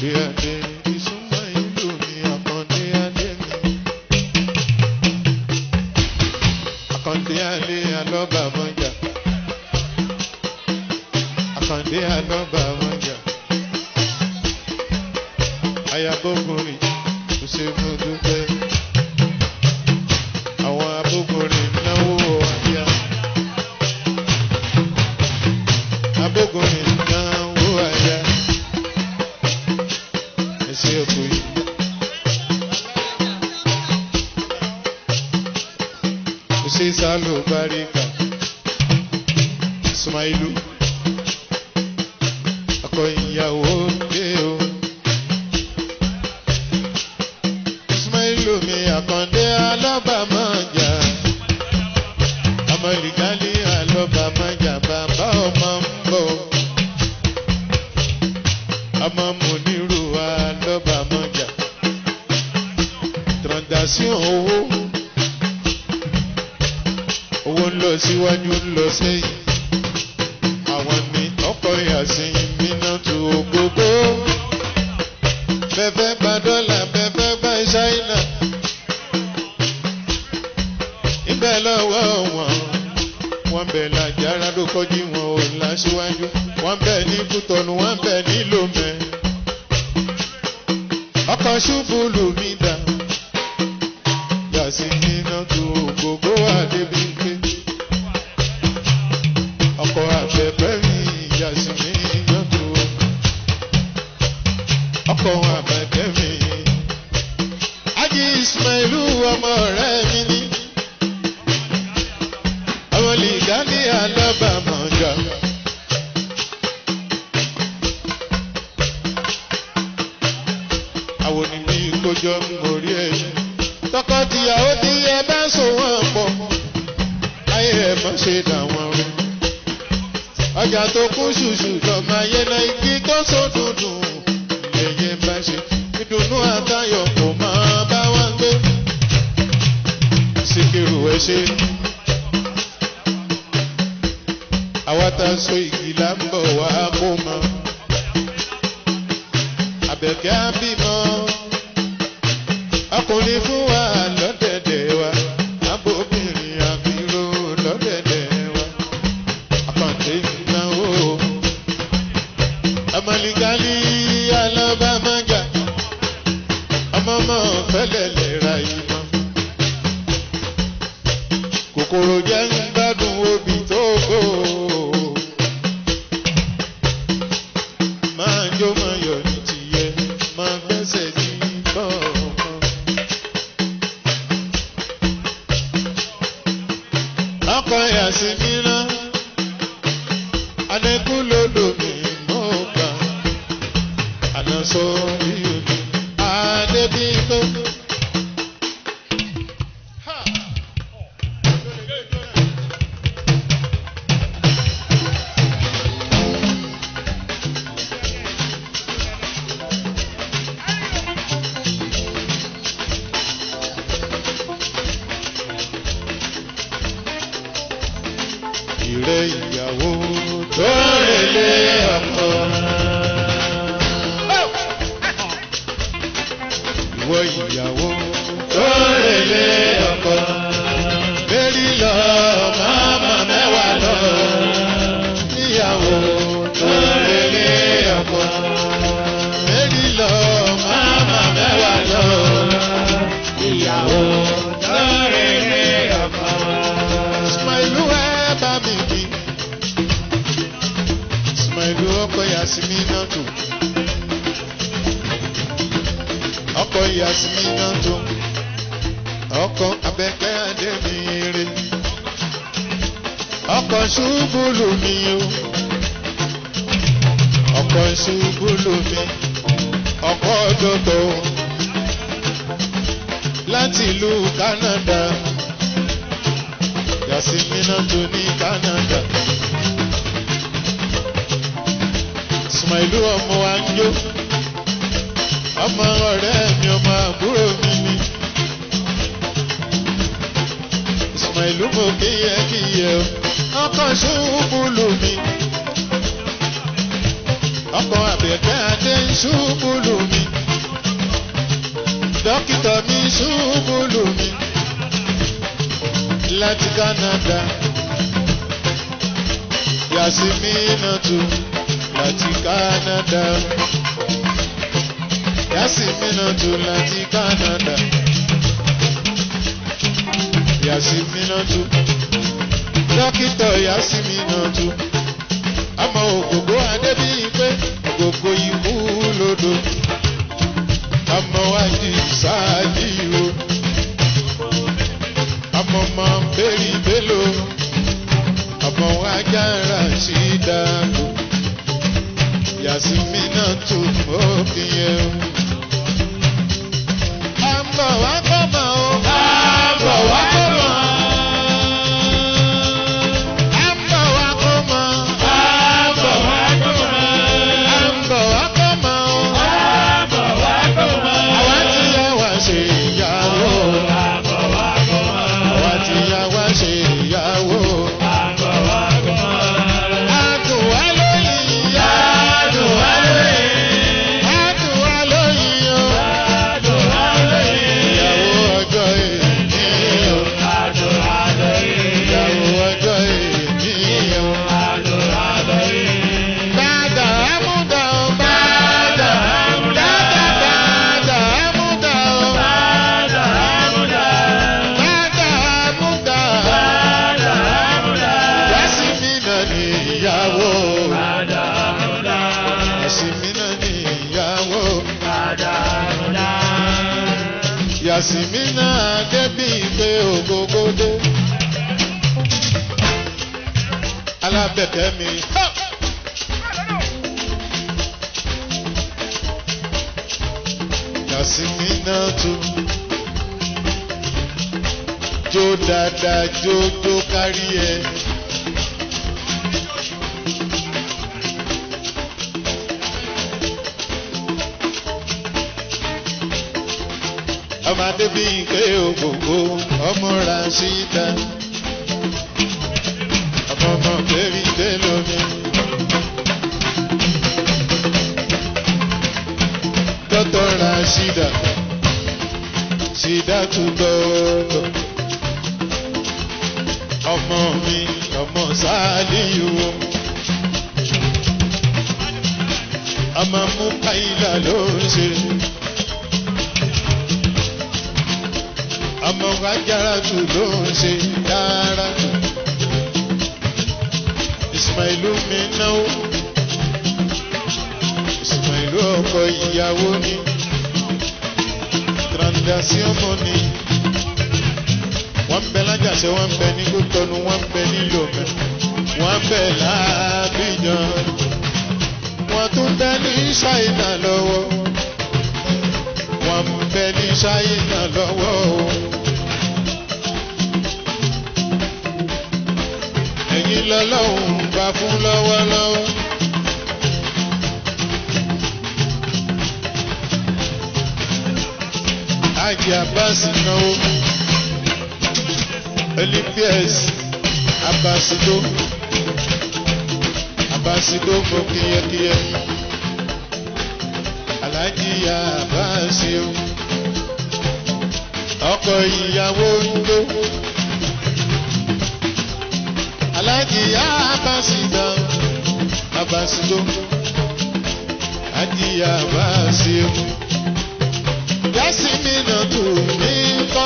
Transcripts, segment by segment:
Àkàndé adé ìsúnmọ́ ìlú mi àkàndé adé mi. Àkàndé adé alọ́ba mọ́jà. Àkàndé alọ́ba mọ́jà. Ayabógunrin kò ṣe mú dúpẹ́. Àwọn abógunrin náwó àyà. Abógunrin náwó àyà. Ẹsẹ̀ òkú yìí. Ṣé sálò báríkà? Ismailu. Ọkọ ìyàwó dé o. Ismailu mi àkàndé alábàámọ̀jà. Ọmọ ìrìgálí alábàámọ̀jà bàbá ọmọ ń bọ̀. Ọmọ Mùnírù alábàámọ̀jà. Transaction owó. Owó ń lọ síwájú ń lọ sẹ́yìn. Àwọn ní ọkọ̀ ìyàsìn mìíràn tó gbogbo. Bẹ́fẹ́ gba dọ́là bẹ́fẹ́ gba ṣáínà. Ibẹ̀ lọ́wọ́ wọn. Wọ́n bẹ̀ làjára ló kọjú wọn ò láṣíwájú. Wọ́n bẹ̀ ní Kútọ̀nù, wọ́n bẹ̀ ní Lomẹ́. Ọkọ̀ ṣubú lù mí dà. Yàsí nínú tó gbogbo àdébíké. Ọkọ̀ àbẹ̀bẹ̀ mi yàsí nínú tó. Ọkọ̀ àbẹ̀bẹ̀ mi. Ájí Ismailu ọmọ rẹ̀ mi ní. Àwọn lìgá ní alábàámọ̀jà. Àwọn onímọ̀ ìkójọ mórí ẹ̀yìn. Tọkọ-tìyàwó tí ẹ bá so wọ́n pọ̀. Ayé ẹ̀ mọ̀ ṣe dà wọ́n rú. Ọjà tó kún ṣùṣù lọ́mọ ayé náà igi tó so dùndùn. Ẹyẹ bá ṣe ìdùnnú àtayọ̀ kò máa bá wá gbé. Síkírù ẹ ṣe. Àwa ta so igi là ń bọ̀ wá kó mọ. Àbẹ̀kẹ́ á bímọ. Ọkùnrin fún wa lọ́dẹ̀dẹ̀ wa. Abóbìnrin àbíró lọ́dẹ̀dẹ̀ wa. Àkàndé náwó. Ọmọlìgálí alábàmájà. Ọmọọmọ fẹ́lẹ̀ lè ra ìmọ̀. Kòkòrò jẹ́ ń gbádùn obì tó gbó. Máa jó máa yọ̀ ní tìyẹ, máa gbẹ́sẹ̀ ní kọ̀ọ̀kan. Ọkọ̀ yàsí mìíràn, Adékú lòdò mi mọ́ ká. Àná sọ rí omi, Adébíkó. Ìrẹ́ ìyàwó tó rèlé ọkọ. Ìwọ ìyàwó tó rèlé ọkọ. Bẹ́ẹ̀ni lọ máma mẹ́wàá lọ. Ìyàwó tó rèlé ọkọ. Bẹ́ẹ̀ni lọ máma mẹ́wàá lọ. Ìyàwó tó rèlé ọkọ. Ismailu ẹ bá mi bí. Ismailu ọkọ Yasimi náà tó. Ọkọ Yasimi náà tó. Ọkọ Abẹ́kẹ́ Adémire. Ọkọ Ṣubúlù mi o. Ọkọ Ṣubúlù mi. Ọkọ Dodo. Láti ìlú Canada. Yasimina tó ní Canada. Ismailu ọmọ wa ń jó. Ọmọ ọ̀rẹ́ mi ọmọ àbúrò mi ni. Ismailu mo kíyẹ kíyẹ o. Ọkọ̀ ṣubúlù mi. ọkọ̀ àbẹ̀kẹ́ adé ń ṣubú lù mí dókítà mi ṣubú lù mí láti Canada Yasiminatu láti Canada Yasiminatu láti Canada Yasiminatu dókítà Yasiminatu àmọ́ ògògó adébíyìnpé ògògó ikú lódò àmọ́ wájú sáàlì o àmọ́ máa ń bèrè bélò àmọ́ wájà rà sí dàgbò Yasiminatu òkìyẹ o. àmọ́ wá kọ́ mọ́ o. àmọ́ wá kọ́ mọ́. àmọ́ wá kọ́ mọ́. àmọ́ wá kọ́ mọ́. àmọ́ wá kọ́ mọ́ o. àmọ́ wá kọ́ mọ́. àwa ti yá wa ṣe ìyàwó. àmọ́ wá kọ́ mọ́. àwa ti yá wa ṣe ìyàwó. àmọ́ wá kọ́ mọ́. adùn wá lóyìn ìyá. adùn wá lóyìn. adùn wá lóyìn o. adùn wá lóyìn. ìyàwó ọjọ́ èyí o. adùn wá lóyìn. ìyàwó ọjọ́ èyí o. adùn wá lóyìn. Dada amúdà o. Dada amúdà. Dada amúdà o. Dada amúdà. Dada amúdà. Dada amúdà. Yasmina ni ìyàwó. Dada amúdà. Yasmina ni ìyàwó. Dada amúdà. Yasmina débí pé ògógódé. Alábẹ̀kẹ́ mi. Ha! Yasiminatu jó dáadáa jó jó kárí ẹ. ọmọdé bí ike ògògó ọmọ Rashida ọmọ ọmọ bẹ́ẹ̀rì bẹ́ẹ̀ lómi. Dọ́tọ̀ Rashida Shida tún dọ́tọ̀ ọmọ mi ọmọ Sàlíyù ọmọ mú káyìlá ló ń ṣe. ọmọ ajára tù ló ń ṣe dára tù. Ismailu mi náwó. Ismailu ọkọ ìyàwó ni. Transaction money. Wọ́n ń bẹ lájàṣẹ́, wọ́n ń bẹ ní Kútọ́nù, wọ́n ń bẹ ní Lomé. Wọ́n ń bẹ láàbíjan. Wọ́n tún bẹ ní Ṣáínà lọ́wọ́. Wọ́n ń bẹ ní Ṣáínà lọ́wọ́ o. ẹ̀yin lọ́lọ́run gbà fún lọ́wọ́lọ́wọ́. Ájì Abbas náwó. Olympias Abasido. Abasido mo kíyẹ́kíyẹ́. Aláàjì Abasio. Ọkọ ìyàwó ń lò aláàjì abasido abasido ají abasio yasimina tu ní kọ́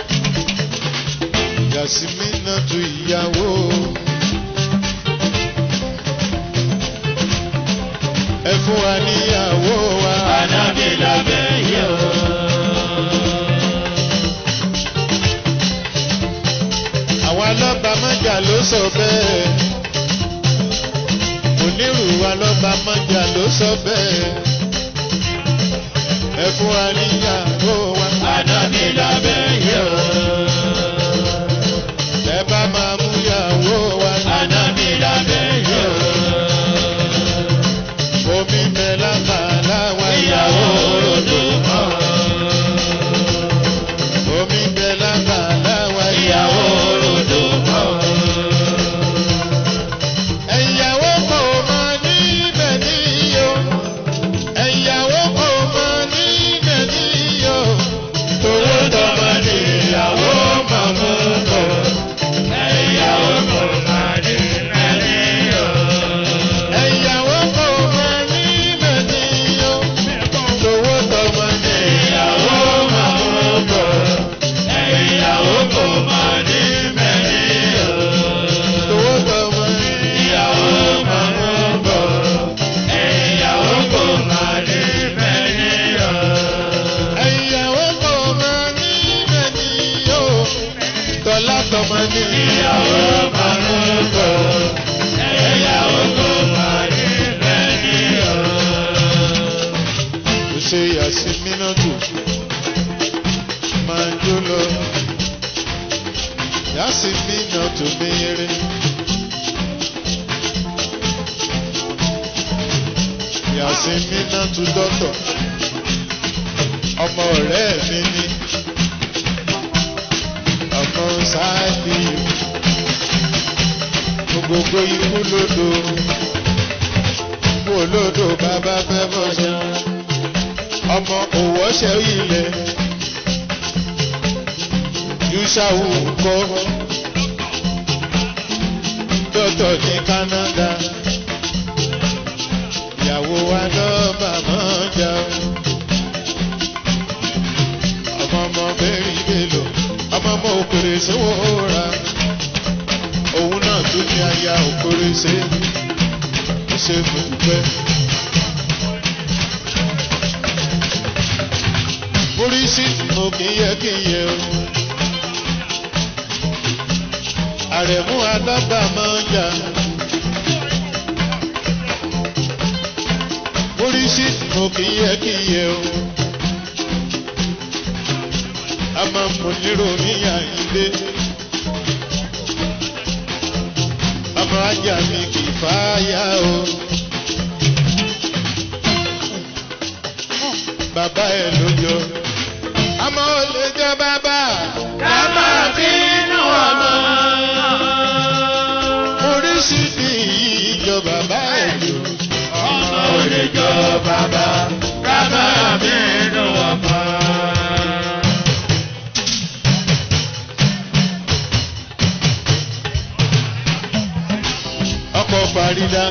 yasimina tu ìyàwó ẹ fún wa níyàwó wa. Ànábì lábẹ́ yìí o. àwọn alọ́ba mọ́jà ló sọ bẹ́ẹ̀. onírù alọ́ba mọ́jà ló sọ bẹ́ẹ̀. ẹ fún wa níyàwó wa. Ànábì lábẹ́ yìí o. ẹ bá máa mú yàwó wa. Ànábì lábẹ́ yìí o. omi mẹ́lá màlá wa. Ìyàwó òròdó mọ́. omi mẹ́lá màlá wa. Ìyàwó òròdó mọ́. ẹ̀yàwó kò mọ níbẹ̀ níyó. Yàsímínátù máa jó lọ. Yàsímínátù mèrè. Yàsímínátù dọ́tọ̀. Ọmọ ọ̀rẹ́ mi ni. Ọmọ sáàdì. Gbogbo ikú lódò. Ikú olódò bàbá fẹ́ bọ́ ṣe. Ọmọ òwòṣẹ́ ilẹ̀. Yúṣàwù kọ́. Dọ́tọ̀ ní Canada ìyàwó wa lọ́ba máa ń jà ó. ọmọ ọmọ bẹ́ẹ̀rì bèlò ọmọ ọmọ òkèrè sówó ra òun náà tún ní aya òkèrè ṣe é ṣe fúnpẹ́. oríṣi mo kì í yẹ kí n yẹ o. àrẹ̀mú alábà máa ń jà. oríṣi mo kì í yẹ kí n yẹ o. a máa ń mú nírò níyà ilé. ọmọ ajá mi kì í fáyà o. bàbá ẹ ló yọ. àmọ́ ó lè jẹ́ bàbá. ká máa bínú ọmọ. oríṣi ni ìjọ bàbá ẹ lò. ọmọ ò lè jọ bàbá ká máa bínú ọmọ. ọkọ̀ farida.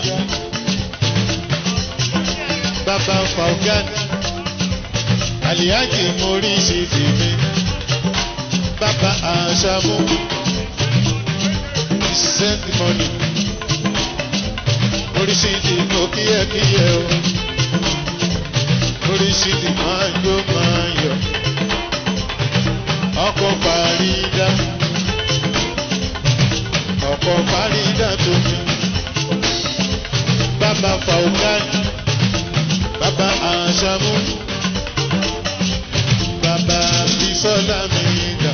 bàbá faugan. aliyaji mori ṣe tèmi. bàbá àṣàmú. send money. oríṣiríṣi mo kíyẹkíyẹ o. oríṣiríṣi máa jó máa yọ. ọkọ̀ farida. ọkọ̀ farida tó mi bàbá faugan bàbá àṣàmú bàbá bisola mìíga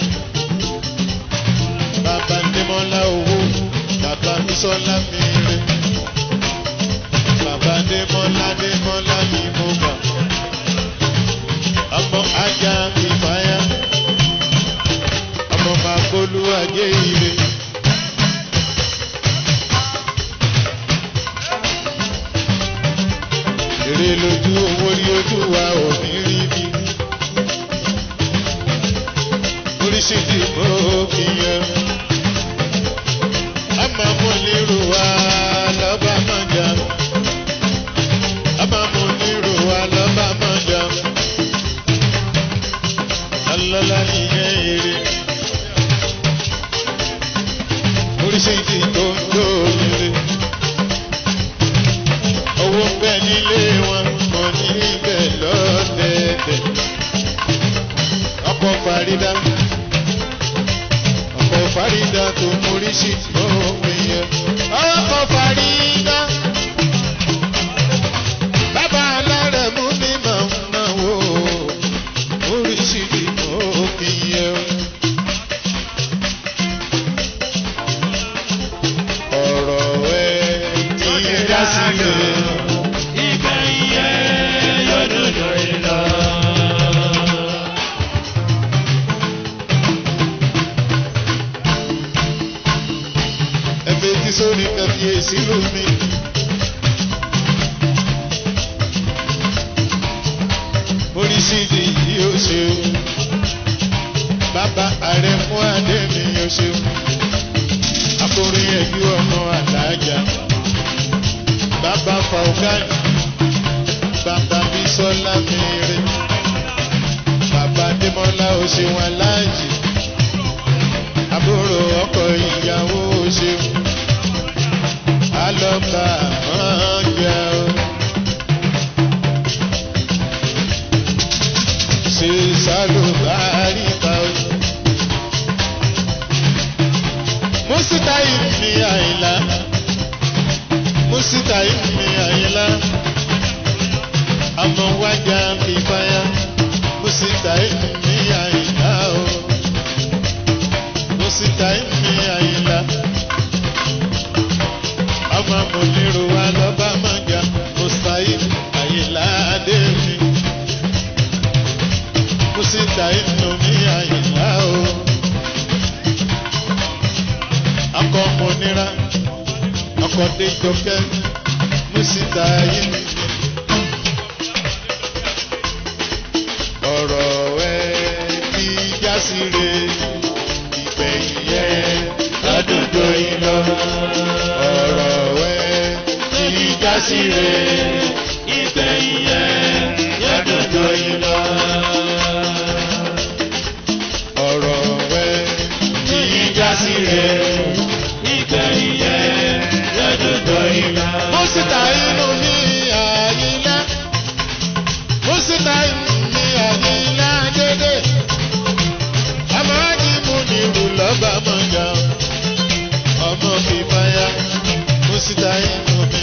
bàbá ndémọlá owó bàbá bisola mìíre bàbá ndémọlá ndémọlá ní mo gbà ọmọ ajá ìfàyà ọmọ màkólú ajé ire. èrè lójú owó rí ojú wa ò ní rí bí. oríṣiríṣi mo fi yan. a máa mú nírò wa lọ́ba máa jà. a máa mú nírò wa lọ́ba máa jà. alọ́lá nìyẹn èrè. oríṣiríṣi tó ń tó nílé owó ń bẹ nílé wọn mọ níbẹ̀ lọ́dẹ̀ẹ̀dẹ̀. ọkọ̀ farida ọkọ̀ farida tó mórí sí òpin yẹn. ọkọ̀ farida bàbá alárẹ̀ mú ní màmá wo mórí sí òpin yẹn. ọ̀rọ̀ ẹ̀ ti dá sílẹ̀. ìgbẹ̀yìn ẹ̀ yóò dùn lórí lọ. ẹgbẹ́ tí sórí kàfíyèsí lómi. oríṣiríṣi yìí ó ṣe o. bàbá ààrẹ fún adé mi ó ṣe o. akọrin ẹgbẹ́ ọmọ àdájà. bàbá faugan. bàbá bísọ́lá mìíràn. bàbá démọ́lá ó ṣe wọn láàyè àbúrò ọkọ ìyàwó ṣeun alọba máa jẹ o. ṣe sálùbárí pa o. mùsítà ìmì àyìnlá mùsítà ìmì àyìnlá ọmọ wájà fi fáyà mo sì ta èmi àyìnlá o mo sì ta èmi àyìnlá ọmọ mo nírò wa lọ́ba mọ́jà mo sàyè àyìnlá adé mi mo sì ta èmi àyìnlá o akọ mo nira ọkọ dé jọkẹ́ mo sì ta èmi. ọ̀rọ̀ ẹ ti já sí re ìgbẹ̀yìn ẹ lọ́dún tó yín lọ. ọ̀rọ̀ ẹ ti já sí re ìgbẹ̀yìn ẹ lọ́dún tó yín lọ. ọ̀rọ̀ ẹ ti já sí re ìgbẹ̀yìn ẹ lọ́dún tó yín lọ. mo sì ta inú mi àyílá mo sì ta inú mi àyílá dédé àmọ́ àjìmú ni ìlú lọ́ba mọ̀gá ọmọ fi fáyà mo sì ta inú mi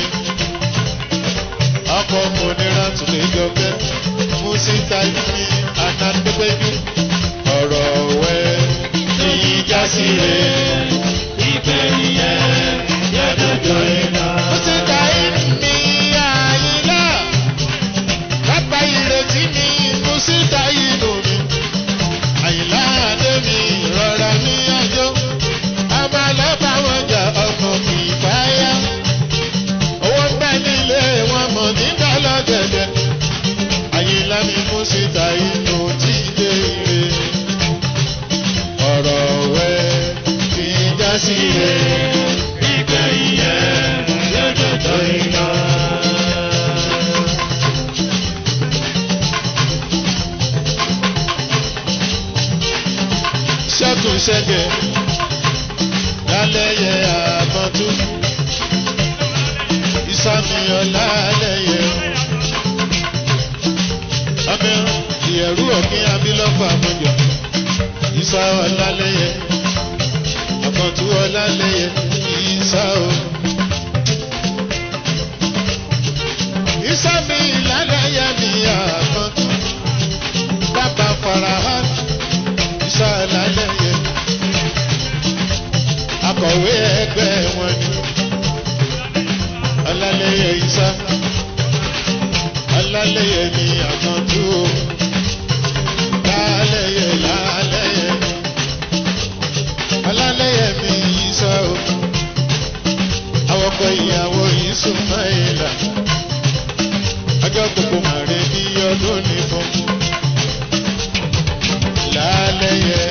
ọkọ̀ mo nira tún lè jọkẹ́ mo sì ta inú mi àtàdépẹ́jú ọ̀rọ̀ wẹ́ èyí já sí rẹ̀ ìgbẹ̀yìn ẹ̀ yẹ́dọ̀dọ̀ iná. mo sì ta inú mi àyílá bàbá ìrètí mi mo sì ta inú mi àyìnlá adé mi rọra ní àjọ abalọ́ba wọn jà ọmọ kì í fáyà owó ń bẹ nílé wọn mọ̀ nígbà lọ́gẹ̀dẹ̀ àyìnlá mi mo sì ta inú tí dé ire ọ̀rọ̀ wẹ́ fi já sí ire ìgbẹ̀yìn ẹ̀ lọ́jọ́ tó iná. ṣẹ́kùn ṣẹ́gẹ̀ lálẹ́yẹ àmọ́tú ìsàmìyàn lálẹ́yẹ ọmọ ìyẹ̀rú òkín abilọ́fà mọ́jọ ìsà ọ̀lálẹ́yẹ àmọ́tú ọ̀lálẹ́yẹ ìsà o. ìsàmì lálẹ́yẹ ni àmọ́tú bàbá farahàn ìsà ọ̀lálẹ́yẹ akọ̀wé ẹgbẹ́ wọn ni ọ̀làlẹ́yẹ ìsà ọ̀làlẹ́yẹ ni àkàntú o lálẹ́yẹ lálẹ́yẹ ọ̀làlẹ́yẹ mi ìsà o awọ́kọ̀ ìyàwó yìí súnmọ́ ìlà ọjọ́ gbogbo màrí bí ọdún ní fún lálẹ́yẹ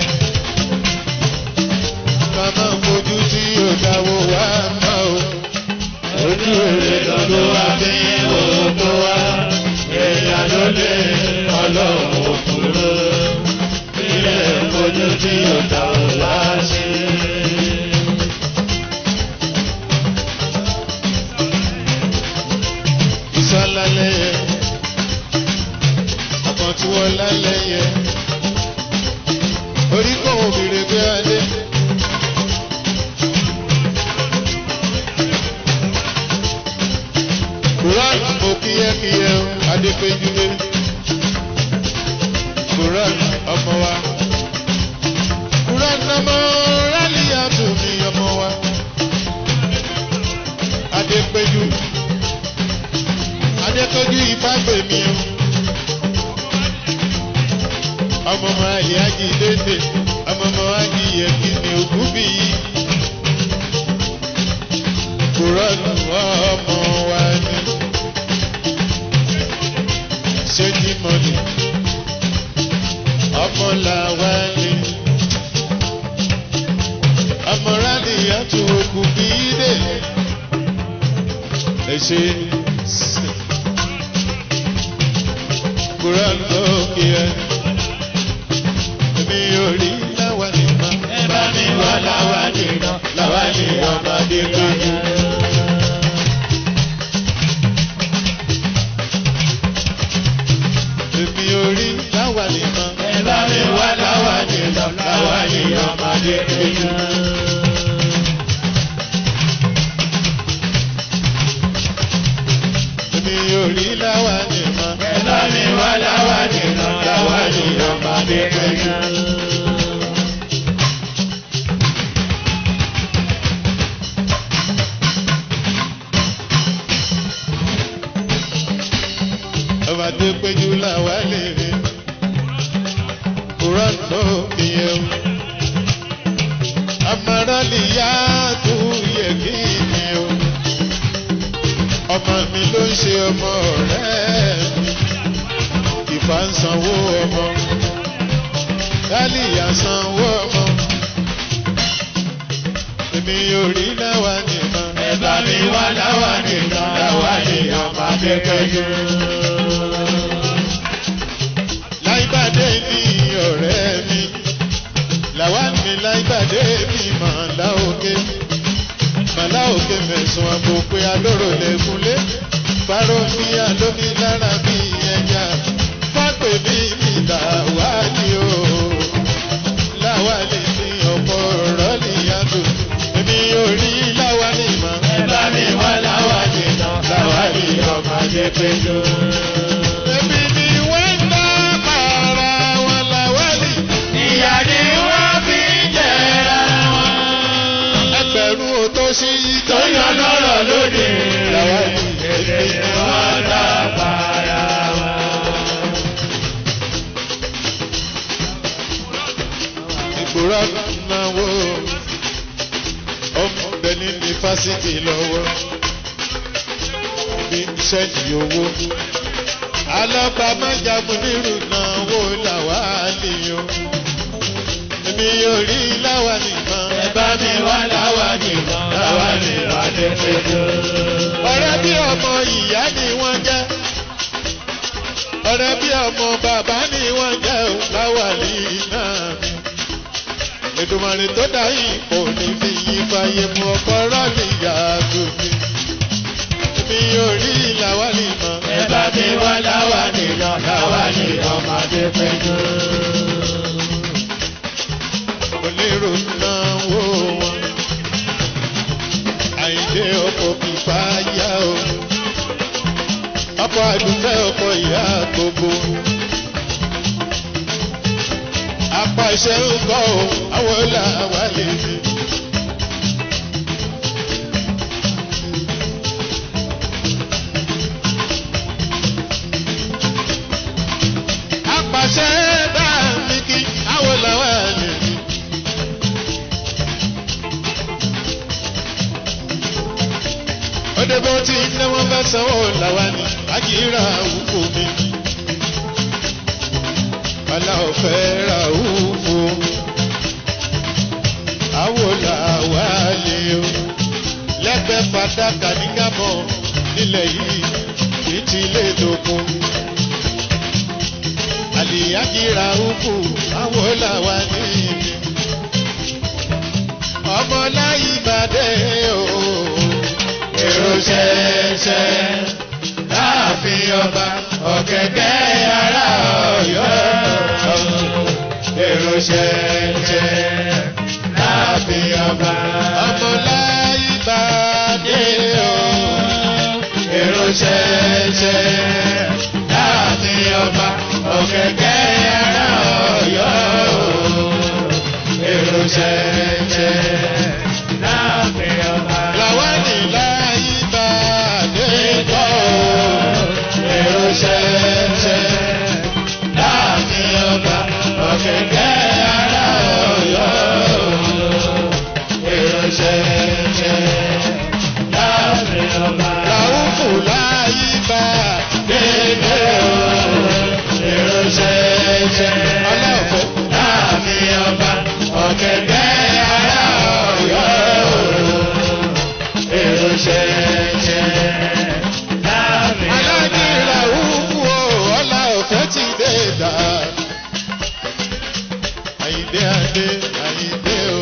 màmá fojú tí yóò dáwọ́ wá mọ́ o. ojú rẹ̀ lọ́dọ̀ wá bí òkú wá èèyàn ló lé ọlọ́run òkúrò ilé fojú tí ó dá ò wá sí. ìsọ̀lálẹ́yẹ àkàntúwọ̀ lálẹ́yẹ orí kò obìnrin gbé adé. Quran mo kíyẹ́kíyẹ́ o, Adépéjúlé. Quran ọmọ wa. Quran ọmọ Rálíyà tó mi ọmọ wa. Adépéjú. Adépéjú ìfágbè mi o. Ọmọ ọmọ ayé ájì dédé. Ọmọ ọmọ ájì yẹ kí ni òkú bí yìí. Quran ọmọ wa ni ṣéjì mọ́ni ọmọ làwa ni ọmọ rádì yàtò òkú bí dé èṣe Quran lókè ẹ èmi ò rí láwa ni mọ ẹ bá mi wá láwa nìkan láwa ní ọmọdé lójú. èmi ò rí láwa ni mọ ẹ bá mi wá láwa nìkan láwa ní ọmọdé lójú. èmi ò rí láwa ni mọ ẹ bá bàbá tó péjú làwa lè rí kúrọ̀ tó ìyẹn o. amarali yá tó yẹ kí ni o. ọmọ mi ló ń ṣe ọmọ ọ̀rẹ́ mi ìfà ń sanwó ọmọ dálìyà sanwó ọmọ èmi ò rí láwa nìkan. ẹ bá mi wá láwa nìkan láwa nìkan máa kékeré. láìpàdé ní ọ̀rẹ́ mi làwa mi láìpàdé mi màlá òkè màlá òkè mẹ̀sùn àpò pé alóró lẹ́kúnlé fáró mi àlómi lára bí ẹja fápè mi mi làwa ni o láwa lè ní ọ̀pọ̀ ọ̀rọ̀ nìyàtọ̀ èmi ò rí láwa ní ìmọ̀. ẹ bá mi wá láwa nìkan láwa nìkan máa kékeré. èmi ni wọ́n ń dá para wọn làwa ní. ìyá ni wọ́n fi ń jẹra wọn. ẹgbẹ̀rún o tó ṣí tó yan lọ́rọ̀ lóde. làwa ní. èdè ni wọ́n dá para wọn. ìgbòrò náwó ọmọ bẹni ní fásitì lọ́wọ́ bí iṣẹ́ ní owó alábàámájagun nírú náwó làwa nìyó èmi yóò rí láwa nìkan ẹ bá mi wá láwa nìkan láwa nìkan kékeré. ọ̀rẹ́ bí ọmọ ìyá ni wọ́n jẹ́ ọ̀rẹ́ bí ọmọ bàbá ni wọ́n jẹ́ ò láwa ní náà mi. Èdùmàrè tó dá ipò ní fi yí fàyè mú ọkọ rọ́ọ̀lì yàgò mi. Èmi yóò rí làwa lè mọ̀. ẹ bá mi wá láwa nìkan láwa nìkan máa kékeré. Onírò náwó wọn. Àyìndé ọkọ̀ fìfà yá o. Ọkọ̀ àdúfẹ́ ọkọ̀ ìyá gbogbo. Apàṣẹ ń kọ́ o, àwọn làwa lè fi. Apàṣẹ bá mi kí, àwọn làwa lè fi. Ọdẹ bó ti ní wọ́n fẹ́ sanwó làwa ni, àkìrà òkú mi. Bàlá ọ̀fẹ́ ra òfò. Àwo làwa lè o. Lẹ́gbẹ̀ẹ́ fàdákà ní Gábọ̀ nílẹ̀ yìí kì í ti lè dòkun. Àlìyákìrà òfò. Àwo làwa ní ibi. Ọmọ láyé ìbàdé o. èrò ṣẹ̀ṣẹ̀ láàfin ọba ọ̀kẹ́kẹ́ ará ọ̀yọ́. èrò ṣẹ̀ṣẹ̀ láàfin ọba Ọmọ láyé ìbàdé o. èrò ṣẹ̀ṣẹ̀ láàfin ọba ọ̀kẹ́kẹ́ ará ọ̀yọ́. èrò ṣẹ̀ṣẹ̀ láàfin ọba. Làwa ní láyé ìbàdé Ètò èrò ṣẹ̀ṣẹ̀ láàfin ọba ọ̀kẹ́kẹ́ ará ọ̀yọ́. Èrò ṣẹ̀ṣẹ̀ láàfin ọba. Ràúfù láyé ìbàdé Dédé o, èrò ṣẹ̀ṣẹ̀ Ọlọ́ọ̀fẹ́. láàfin ọba ọ̀kẹ́kẹ́ ará ọ̀yọ́. Èrò ṣẹ̀ṣẹ̀ láàfin ọba. Aláàjì Ràúfù o, ọlá ọ̀fẹ́ ti dé dà. Àyìndé Adé, Àyìndé o.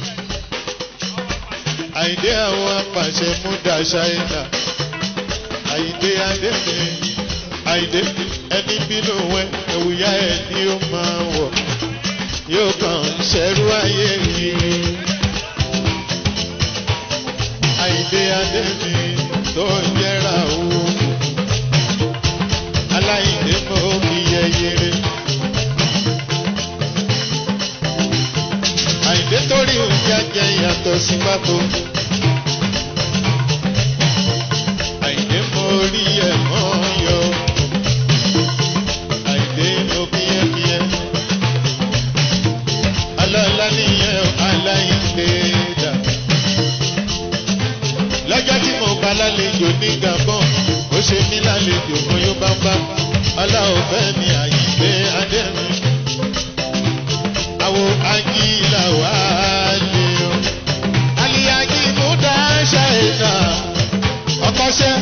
Àyìndé àwọn apàṣẹ múdà ṣáínà. Àyìndé Adé mi. Àyìndé ẹni bínú wẹ, ẹ̀wùyá ẹ̀ ni ó máa wọ̀. Yóò kàn ń ṣẹ́rú ayé kiri. Àyìndé Adé mi tó ń jẹ́ra òwò. Aláìndé mọ́ kí yẹyẹrẹ. Àyìndé torí oúnjẹ jẹ yàtọ̀ sí pàtó. Àyìndé mọ orí ẹ̀ mọ́ yọ. lálejò ní gabon ó ṣe mí lálejò mo yóò bá bá ọláòfẹ́ mi àyíké adẹ́mi àwo agílà wà lé o aliyagi múdà ṣáìnà ọkọṣẹ́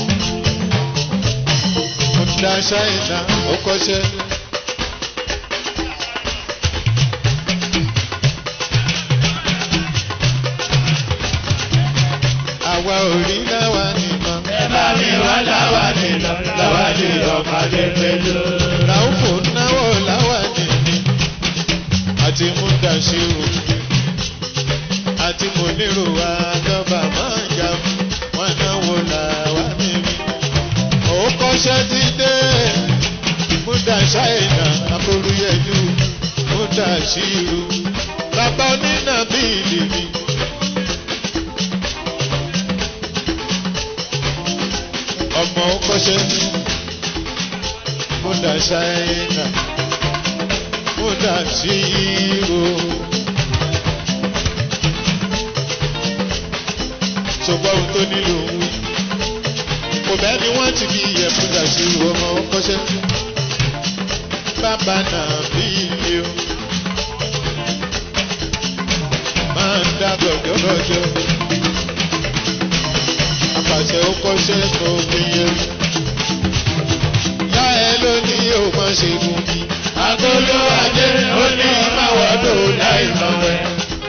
múdà ṣáìnà ọkọṣẹ́. àwa ò rí láwa nìkan. ẹ bá mi wá láwa nìlọ láwa nìlọ pàdé pẹ̀lú. Ràúfò náwó láwa nìní àti Múdàṣírù àti Mònírò àdọ́bà máa ń jà wọ́n náwó làwa nìní. Òun kọ́ṣẹ́ ti dé Múdàṣáìnà Abolúyẹ̀dú Múdàṣírù bàbá onínàbíìlì mi. ọmọ kọ́ṣẹ́ múdà ṣáínà múdà ṣírò. ṣùgbọ́n ohun tó nílò òun wí. kò bẹ́ẹ̀ ni wọ́n ti fi iyẹ̀ múdà ṣírò ọmọ kọ́ṣẹ́. bàbá náà bí ilé o. máa ń dá gọ̀jọ́gọ̀jọ́ àpàṣẹ ó kọ́ṣẹ́ tó fi yẹ. Yá ẹ ló ní o máa ṣe fún mi. Agolo ajé ó ní máwọ́dọ̀ láì mọ̀wẹ́.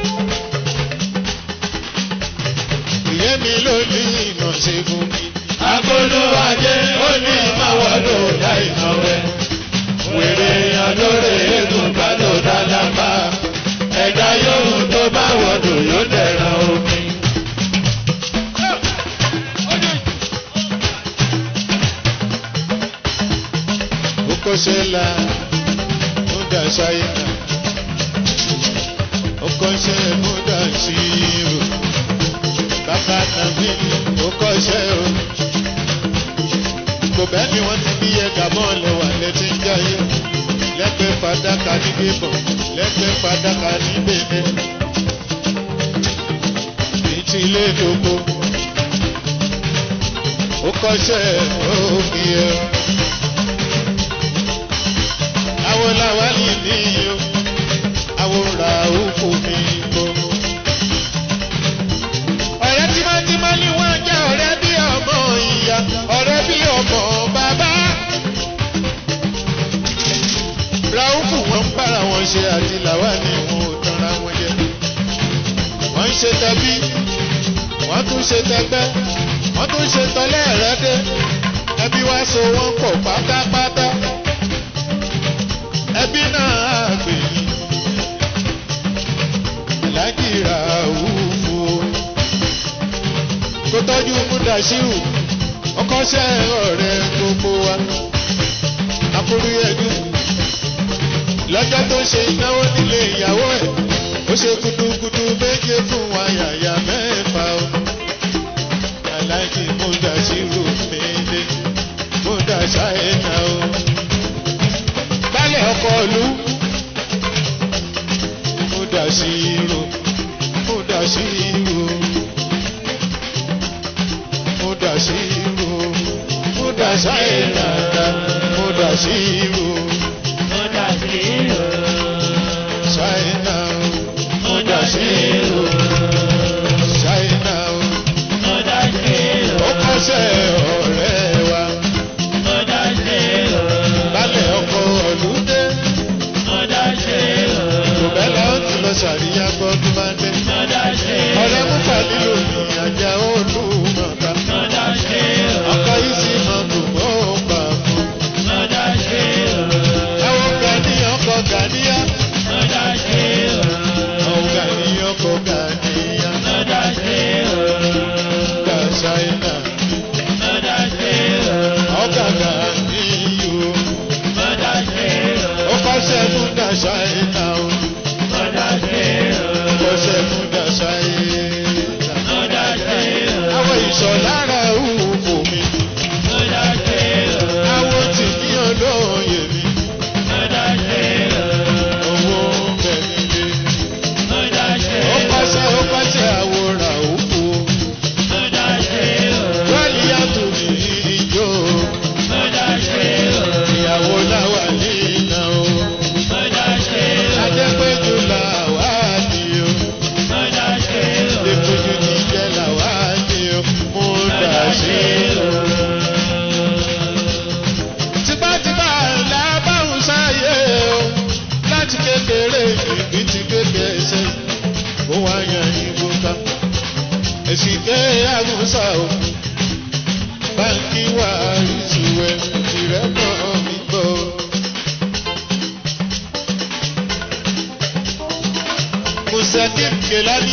Ìyé mi ló ní ìnà ṣe fún mi. Agolo ajé ó ní máwọ́dọ̀ láì mọ̀wẹ́. Wèrè àlóore eégún bá lò dáadáa bá. Ẹ̀dá yóò tó bá wọ̀dọ̀ yóò dẹ̀ràn omi. Ó kọ́ṣẹ́ la múdà ṣáínà. Ó kọ́ṣẹ́ múdà ṣírò. Bàbá nàbí ó kọ́ṣẹ́ o. Kò bẹ́ẹ̀ ni wọ́n ti bí ẹ̀ka mọ́ọ̀lù wà létí ń jáyé. Lẹ́gbẹ̀ẹ́ fàdákà ní Gébọ̀, lẹ́gbẹ̀ẹ́ fàdákà ní Bèbè. Ìtì ilé ìdókò. Ó kọ́ṣẹ́ òfin ẹ̀ àwọn làwálì ní o àwọn ra òkú mi bò. ọ̀rẹ́ tímọ́tímọ́ ni wọ́n jẹ́ ọ̀rẹ́ bí ọmọ ìyá ọ̀rẹ́ bí ọmọ bàbá. ràúfù wọn ń bára wọn ṣe àti làwálì wọn ò tanra wọn jẹ. wọ́n ń ṣe tẹbí wọ́n tún ṣe tẹgbẹ́ wọ́n tún ṣe tọ́lẹ̀ ẹ̀rẹ́dẹ́ ẹbí wá so wọ́n pọ̀ pátápátá ẹbí náà gbè yí aláàjì ra òwúfo kó tọ́jú múdàṣíù ọkọ́ṣẹ́ ọ̀rẹ́ gbogbo wa akóríyẹ́dù lọ́jọ́ tó ṣe ìnáwó nílé ìyàwó ẹ̀ ó ṣe gudugudu méje fún wa yàyà mẹ́fà o aláàjì múdàṣíù méje múdàṣáì náà o baálẹ̀ ọkọ̀ ìlú. Múdà sí irú, múdà sí irú, múdà sí irú, múdà sáyẹ̀dá, múdà sí irú, Múdà sí o, sáyẹ̀dá, múdà sí o, sáyẹ̀dá. múdà sí o, Ó kọ́sẹ̀ ọ̀rẹ́ wa, múdà sí o, baálẹ̀ ọkọ̀ ìlú dé. múdà sí o, Ìbẹ̀lẹ̀ ó ti lọ ṣàríyá gbọ́dún máa dé. múdà sí o, Ọ̀rẹ́ mú pàdé òní àjà olúmọ̀ta. múdà sí o, Ọkọ̀ yìí sì máa dùn mọ́ ọgbà fún. múdà sí o, Àwọn gani ọkọ̀ ganiya. múdà sí o, Àwọn gani ọkọ̀ ganiya. múdà sí o, Gà Ṣáínà. múdà sí o, Ọkà ganiyu. múdà sí o, Ó kọ́ṣẹ́ fún Gà Ṣáínà o. múdà sí o, Ó kọ́ṣẹ́ fún Gà Ṣáínà. múdà sí o, Àwọn ìṣọ̀ lára òwò mi. múdà sí o, Àwọn tì ní olóye mi. múdà sí o, Owó ń bẹ nílé. múdà sí Ó o. kọ́ṣẹ́ ó kọ́ṣẹ́ àwòrán òkú. Múdà sí o, mọ́sá o báńkì wà ìṣúwẹ̀ ìrẹ́pọ̀ mi bọ̀. Musakim Kelani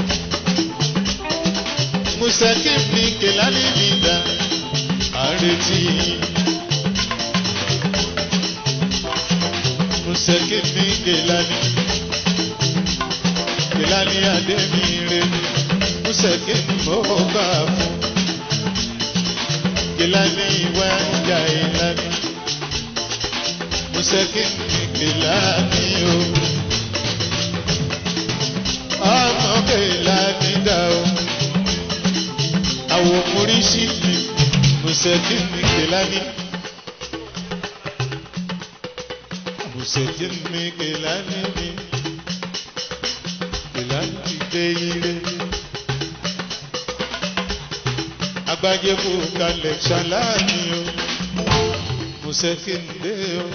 Musakim ni Kelani mi dá àrètí. Musakim ni Kelani Kelani Adémire Musakim mo bá fún. Kelani wá ìjà ìlànà Musakim ni Kelani o. Oh ọmọ kẹlá ní dá o àwọn oríṣi mi mùsẹ̀kì ní kẹlá ní. mùsẹ̀kì ní kẹlá ní mi kẹlá ní dé ire. agbájé kò kalẹ̀ ṣaláàní o mùsẹ̀kì ní dé o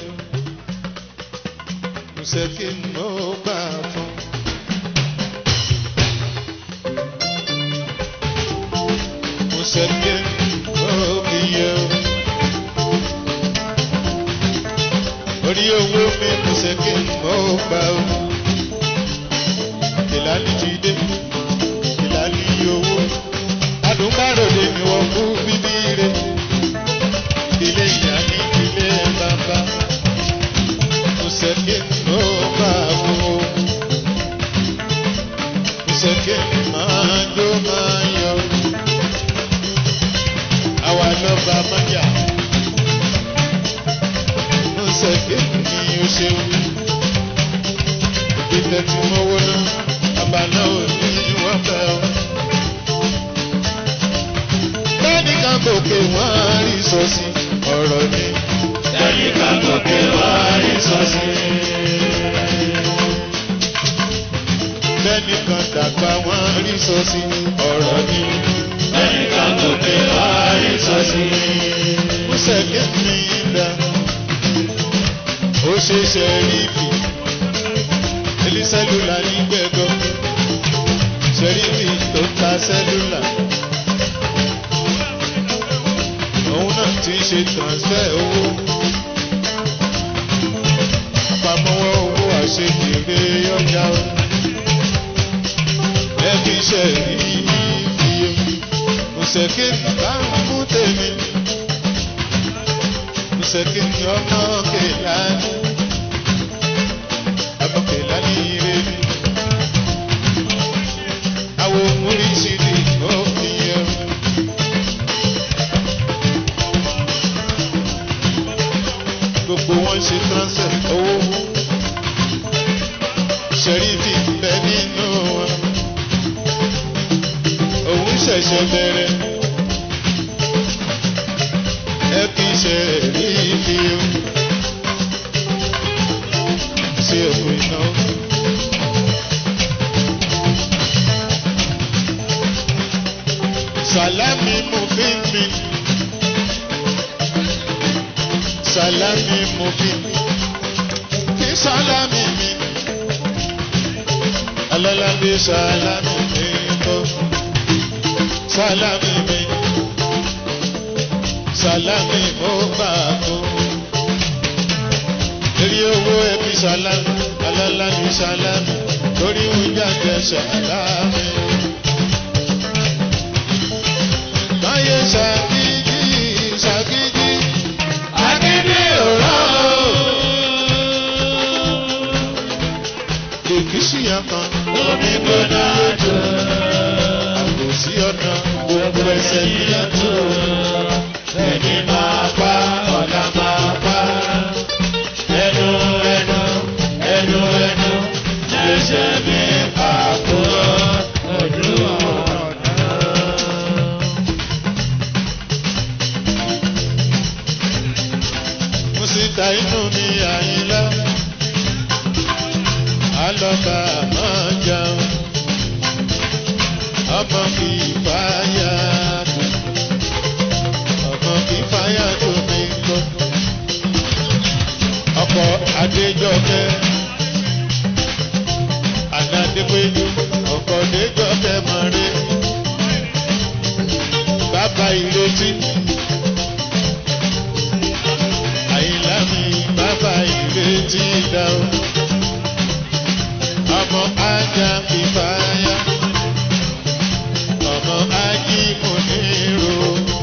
mùsẹ̀kì ní ó bá fún. Musakin obiyo. Orí owó mi Musakin mo gbà o. Ìlàlí ti dé, ìlàlí owó. Adùnbáròde ni wọ́n kú bíbí rẹ̀. Ilé ìyá ní ilé bàbá. Musakin mo gbà o. Musakin máa jó máa yọ àwa lọ́ba mọ́jà. Mo sẹ̀kẹ́ ní o ṣeun. Ìgbésẹ̀ tí mo wó náà, bàbá náà ò ní wọ́n fẹ́ o. Bẹ́ẹ̀ni kan gòkè wọ́n á rí sọ́sí ọ̀rọ̀ ni. Bẹ́ẹ̀ni kan gòkè wọ́n á rí sọ́sí. Bẹ́ẹ̀ni kan dàgbà wọ́n á rí sọ́sí ọ̀rọ̀ ni. Bẹ́ẹ̀ni kan gòkè wọ́n á rí sọ́sí. Mo sẹ̀kẹ́ ní ìdá. Ó ṣe ṣe rí bì. Elí sẹ́lúlà ní gbẹ̀gọ́. Ṣẹ̀ríbì tó ta sẹ́lúlà. Òun náà ti ń ṣe transfer owó. Àpamọ́wọ́ owó àṣekèrè ọjà o. Ẹbí iṣẹ́ rí iye. Mùsẹ̀kí bá ń mú tèmi. Mùsẹ̀kí ni ọmọ kèlá ní. Ọmọ kèlá ní ire mi. Àwọn oríṣiríṣi ó fi yẹ. Gbogbo wọn ṣe transfer owó. Ṣẹ̀rífì bẹ nínú wọn. Òun ṣẹ̀ṣẹ̀ bẹ̀rẹ̀. Ẹ kì í ṣe rífì o. Ṣé òkú iná? Sàlámì mú bí mi. Sàlámì mú bí mi. Kí sàlámì mi. Alálàbí sàlámì mi bọ̀. Sàlámì mi. Sàlámì mo bá kú. Eré owó ẹbí sàlámì. Alálàbí sàlámì. Torí oúnjẹ àjẹ sàlámì. Báyé ṣàkíyí ṣàkíyí. Agídí òró. Èkìsí àkàn. Omi gbóná jù. Àbòsí ọ̀nà gbogbo ẹsẹ̀ ní àtò. Ẹni máa pa ọ̀la máa pa. Ẹnu ẹnu ẹnu ẹnu ṣẹ̀ṣẹ̀ mi pàkó ojú ọ̀nà. Mo sì ta inú mi àyínlá. Àlọ́ba máa jẹun. Ọmọ kì í fàyà tó. Ọmọ kì í fàyà tó mi gbọ́. Ọkọ̀ Adéjọ́kẹ́. Ànádépéjú. Ọkọ̀ Adéjọ́kẹ́ máa rí. ìrètí. àyìnlá mi bàbá ìrètí dá o. ọmọ ajá ìfàyà. ọmọ ají mo ní ro.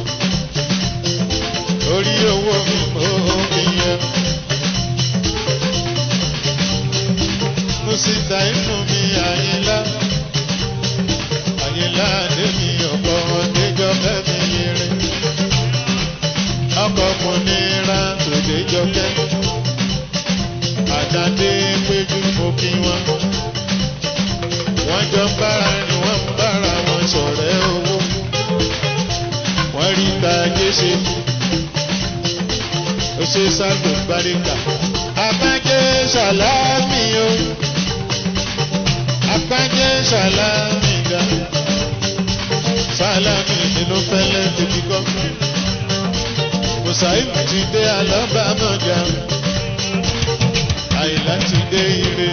orí owó mi mo fi yan. mo sì ta inú mi àyìnlá. àyìnlá àdémi ọ̀pọ̀ ọ̀dẹ́jọ́ fẹ́mi yẹrẹ. ọkọ̀ mo ní ra tòdéjọ́ kẹ́. àtàdé péjú mo kí wọn. wọ́n jọ ń bára ni wọ́n ń bára wọn sọ̀rẹ́ owó. wọ́n rí ta jésè. ó ṣe sáàgbò gbáríkà. abájẹ́ sàlámì o. abájẹ́ sàlámì ga. sàlámì nínú fẹ́lẹ́ tèmi kọ́. Mùsàìmù ti dé alábàámọ̀gà. Àyìnlá ti dé ire.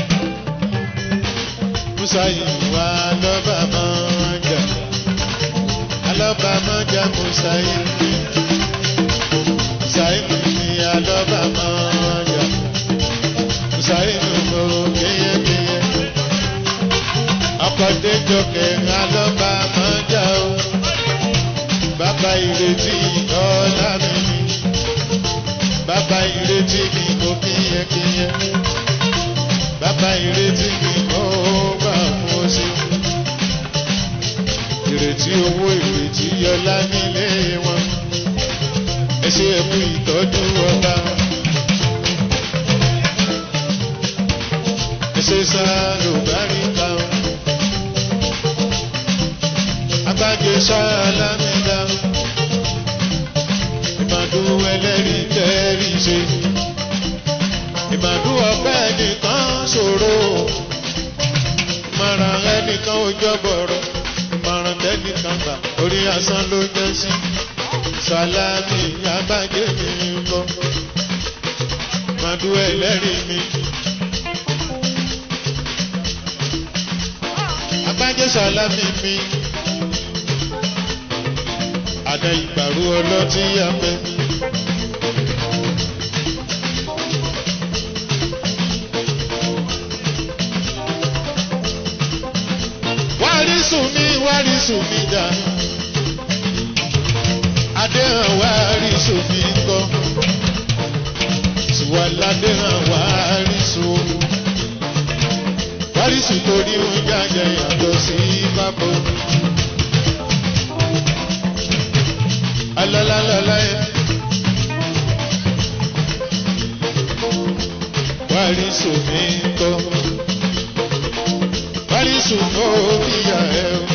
Mùsàìmù wá alábàámọ̀gà. Alábàámọ̀gà Mùsàìmù. Mùsàìmù ni alábàámọ̀gà. Mùsàìmù mo kéyékéyé. Akọ̀déjọ kẹrin alábàámọ̀gà o bàbá ìrètí ọ̀la mi ni bàbá ìrètí mi kò kíyẹkíyẹ bàbá ìrètí mi kò gbà fún oṣù ìrètí owó ìrètí ọlá nílé wọn ẹ ṣe ẹkú ìtọ́jú ọba ẹ ṣe sáà ló bá rí táwọn agbájé sálámídá ìmàdú ẹlẹ́rìí tẹ́rì ṣe ìmàdú ọ̀pẹ́ nìkan ṣòro ìmọ̀ràn ẹnìkan ò jọ́bọ̀rọ̀ ìmọ̀ràn tẹ́nìkan gbà orí asán ló jẹ́ sí sálámì agbájé mi ń bọ̀ ìmàdú ẹlẹ́rìí mi. agbájé sálámì mi àdá ìgbàrú ọlọ́tí apẹ́. wárísùn mi wárísùn mi dà adéhàn wárísùn mi kọ́ tiwaládéhàn wárísùn wárísùn torí oúnjẹ àjẹ yàtọ̀ sí bábọ̀. alalalalaye. Wàrísù mi kọ́. Wàrísù kọ́ ìyá ẹ̀ o.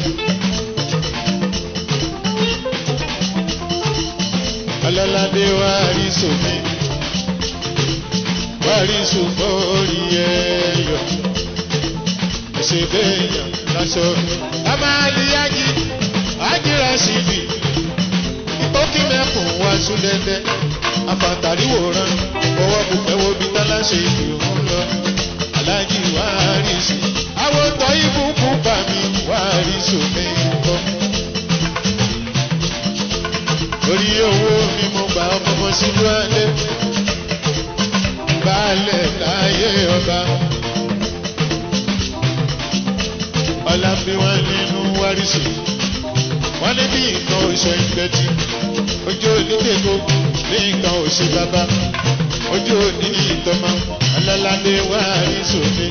Alalade wàrísù mi. Wàrísù kọ́ ìyá ẹ̀ yọ. Ẹ̀sẹ̀ bẹ́ẹ̀ yàn lásọ. Amáàlíyájí, ájírà síbi ókì mẹ́kùn wá súlẹ̀lẹ̀ afàtàríwòrán owó bùpẹ̀wò bí tálá ṣe ìdìrún lọ aláàjì wá rí sí àwọn tọ́ ìbùkún bá mi wá rí sómi kọ́. orí owó mi mo gbà ọmọ sílùú alẹ́ baálẹ̀ láyé ọba ọlá fi wá nínú wárísì wọ́n ní bí nǹkan oṣù ìgbẹ́tì ojú oníkèkó bí nǹkan oṣù bàbá ojú òní ìtọ́mọ alálàdé wà ní sòfin.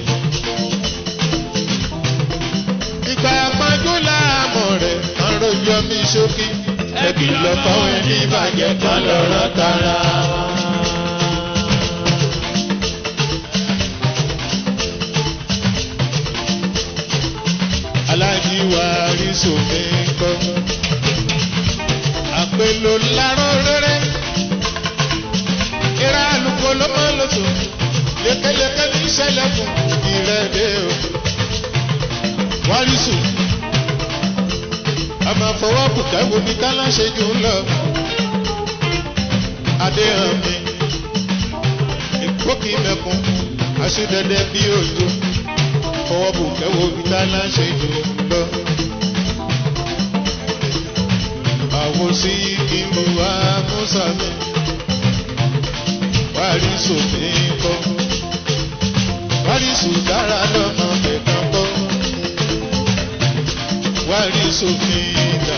ìgbà àpọ́njú láàmú rẹ̀ máa ń rojọ́ mi ṣókí ẹbí lọ́kọ́ ẹni bàjẹ́ kan lọ́rọ́ tara wọn. aláàjì wà rí sòfin kọ́ àpèlò lárọ́ rẹ́rẹ́ ìra àlùkò ló máa ń lò tó lékeleke ní ìṣẹ̀lẹ̀ fún ìrẹ́dẹ́ o wárísù àmọ́ fọwọ́ bùkẹ́ wo ni kálá ṣe jù ń lọ adéhàn mi ìkókì mẹ́kun aṣúdẹ́dẹ́ bí òjò fọwọ́ bùkẹ́ wo ni kálá ṣe jù ń lọ. àwọn sí ìlú amúsàmì wàrísù mi kọ́ wàrísù dára lọ́mọ mẹ́kan kọ́ wàrísù mi dà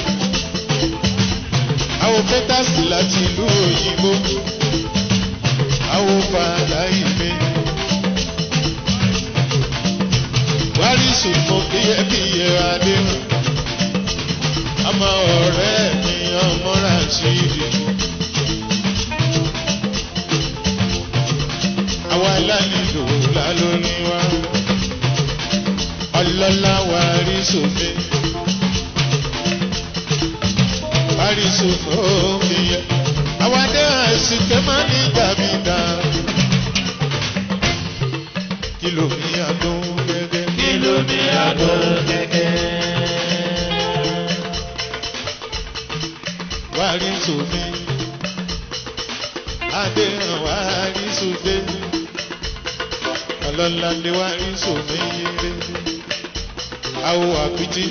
àwọn pẹ́tàsì láti ìlú òyìnbó àwọn fàlà ìmẹ́ wàrísù mọ kíyẹ́kíyẹ́ adéhùn ọmọ ọ̀rẹ́ mi ọmọ ràṣídì. àwa lálejò lálórí wa ọlọ́lá wa rí sómi parí sómi yẹ àwa dé àsìkè má ní gbàmídà kìlò mi àdó gẹ́gẹ́ Kìlọ̀ mi àgọ́ gẹ́gẹ́. wá rí sómi adé hàn wá rí sóde ọlọ́lá ni wá rí sómi yéré àwọ̀ àpìtì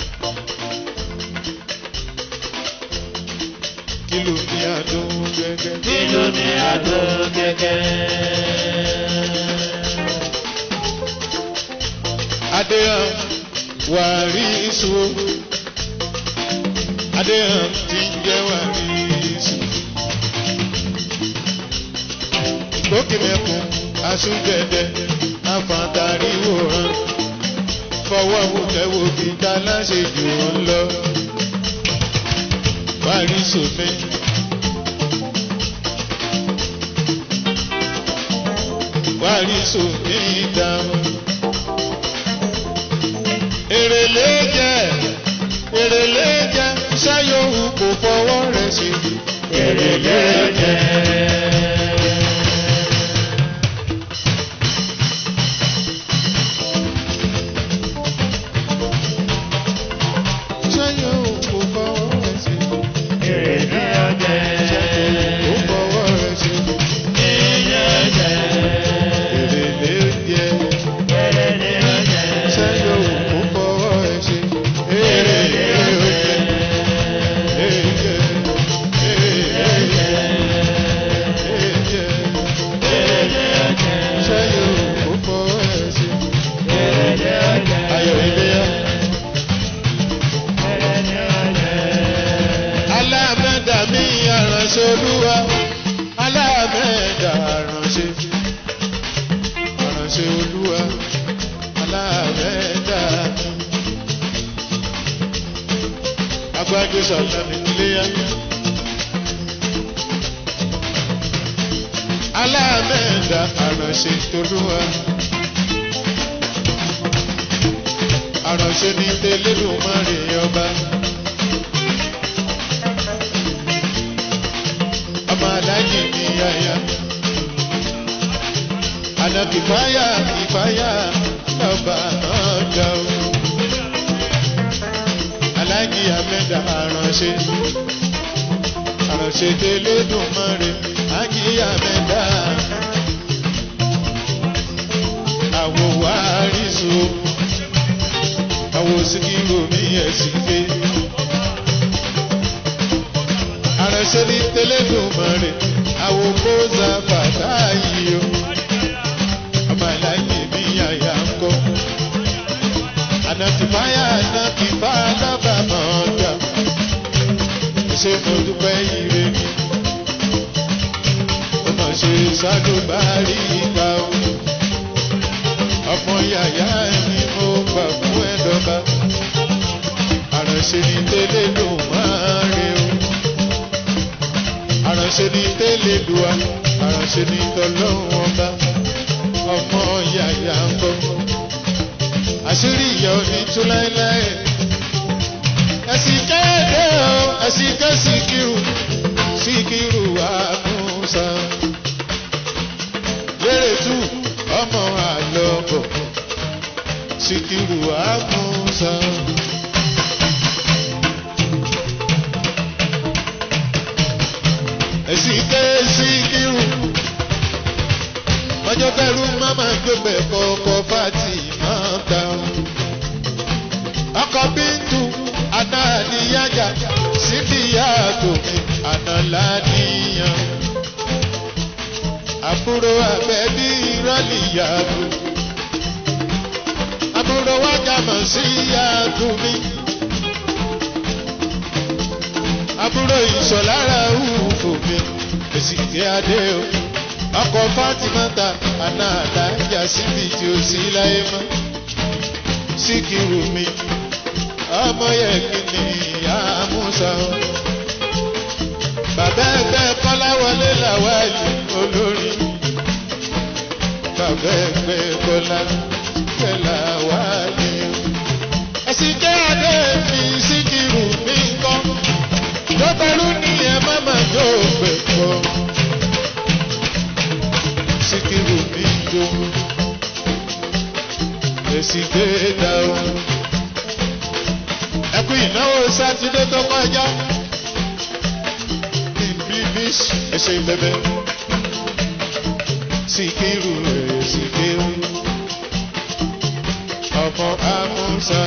kìlò mi àdó gẹ́gẹ́ Kìlọ̀ mi àgọ́ gẹ́gẹ́. adé hàn wá rí só adé hàn tí ń jẹ́ wá rí só. gbókìmẹ̀kùn aṣúgẹ̀dẹ̀ afàtàríwòrán fọwọ́ wùkẹ́wò kíta láṣejù wọn lọ. Wárí sòmí. Wárí sòmí dáhùn. Èrèlé jẹ́ èrèlé jẹ́ ṣáyòwù kò fọwọ́ rẹ̀ ṣe. Èrèlé jẹ́. Ṣáyòwù kò fọwọ́ rẹ̀ ṣe. Èrèlé jẹ́. Kò fọwọ́ rẹ̀ ṣe. Èrèlé jẹ́. Èrèlé jẹ́. Èrèlé jẹ́. Ṣáyòwù kò fọwọ́ rẹ̀ ṣe. Èrèlé jẹ́. Èrèlé jẹ́. Èrèlé jẹ́. Èrèlé jẹ́. Ṣáyòwù kò fọwọ́ rẹ̀ ṣe. Èrèlé jẹ́. Ayọ̀ Iléyá. Èrèlé jẹ́. alámẹ́dà mi aránṣẹ́ olúwa alámẹ́dà aránṣẹ́ aránṣẹ́ olúwa alámẹ́dà mi. agbájú sọ̀tàn mi níléyà. alámẹ́dà aránṣẹ́ tolúwa. aránṣẹ́ ní tẹ́lẹ̀dùnmọ́rì ọba. ọmọ aláàjì ní yáyá. Àná kìfáyà kìfáyà lọ́ba náà ga o. Aláàjì Amẹ́dà àránṣẹ́. Àránṣẹ́ délé dùn mọ́re. Ájì Amẹ́dà. Àwọ̀ wá rízo. Àwọ̀ síkírò mi ẹ̀ sì gbé aránṣẹ́ ní tẹ́lẹ̀dùnmọ́rẹ́ àwọn kóza bàtà yìí o ọmọ aláyè mi yàyà ń kọ́ ànàtìfáyà ànàtìfá lábàámọ̀ ọjà ṣé mo dúpẹ́ ire mi ó mọ̀ ṣe sádùbárí ìgbà o ọmọ yàyà mi mo gbà fún ẹ̀dọ́ba àránṣẹ́ ní tẹ́lẹ̀dùnmọ́rẹ́ o àránṣẹ́ ní tẹ́lẹ̀dùá àránṣẹ́ ní tọ́lọ́hún ọba ọmọ yàyà ń bọ̀ àṣírí ìyá òní tú láéláé ẹ̀sìn kéde o ẹ̀sìn ké síkírù síkírù àmúṣà lérè tù ọmọ àlọ́bọ̀ síkírù àmúṣà. ẹ̀sìn ké síkírù ọjọ́ kẹrù máma gbẹgbẹ kọ̀ọ̀kọ̀ fati máa ta o. ọkọ̀ bíntù anáàníyájà síbi ìyá tòmí àná ládìyàn àbúrò àbẹ̀bí rọ́lì yàgò àbúrò wájàmọ̀ sí yàgò mi àbúrò ìṣọ̀lára hùfò mi èsì kí adé o ọkọ̀ fátímọ́ta àná àdájà síbi tí ó sí láyé mọ́ síkìrù mi ọmọ yẹ kí ni ìyá musa o bàbá ẹgbẹ́ kọ́láwọlé làwálì olórí bàbá ẹgbẹ́ kọ́láwọlé làwálì o ẹ̀sìn jẹ́ adé mi síkìrù mi kọ́ lọ́tọ́lú ní ẹ má má yóò gbẹ̀ pọ̀ síkìrù mi jó èsì gbé dá o ẹkú ìnáwó sátidé tó kọjá bíbí ẹsẹ bẹbẹ síkírù síkírù ọmọ amúnsá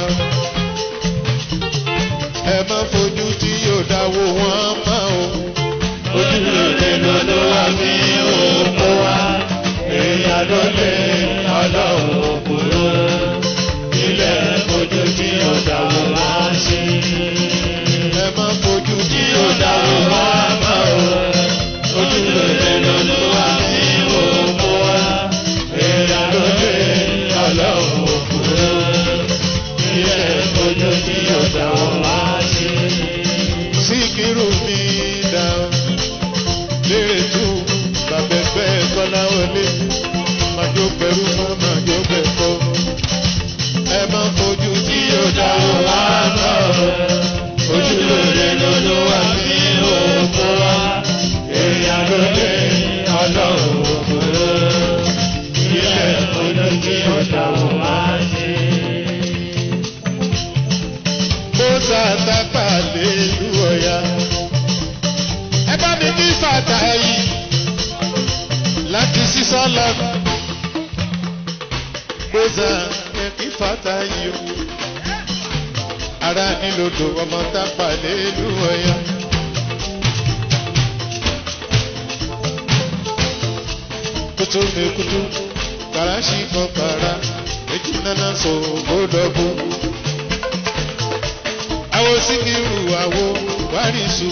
ẹ má fojú tí yóò dáwó wọn mọ o. ojú rere ló ló wá bí òkú wa èèyàn ló lé ọlọ́run òkúrò ilẹ̀ ojú tí ó dáwọ́ wá sí. ẹ má fojú tí tí yóò ó dáwọ́ wá mọ́ o ojú rere ló ló wá bí òkú wa èèyàn ló lé ọlọ́run òkúrò ilẹ̀ ojú tí ó dáwọ́ wá sí. síkírù mi dá o. lérè tú bàbẹ̀bẹ̀ kọ́láwọlé màjò pẹ̀lú mọ́ màjò pẹ̀kọ́. ẹ má fojú tí yóò dáwọ́ wá mọ́ o. ojú rere ló ló wá bí òkú wa èèyàn ló lé ọlọ́run òkúrò ilẹ̀ ojú tí ó dáwọ́ wá sí. mo ṣàtàpà lélu ọ̀yà. ẹ bá mi bí fàtà yìí láti sísọ lọ́nà. mo ṣà ẹ kí fàtà yìí o. ara nílòdò ọmọ tápà lélu ọ̀yà. kutu mi kutu karashi kan kara èjì nana so gbódọ̀gbó àwo síkírù àwo wárísù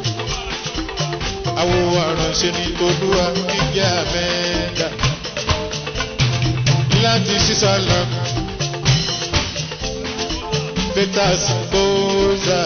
àwo àránṣẹ́ ní tolúwa kíkẹ́ àmẹ́dà láti sísàlá peters bóza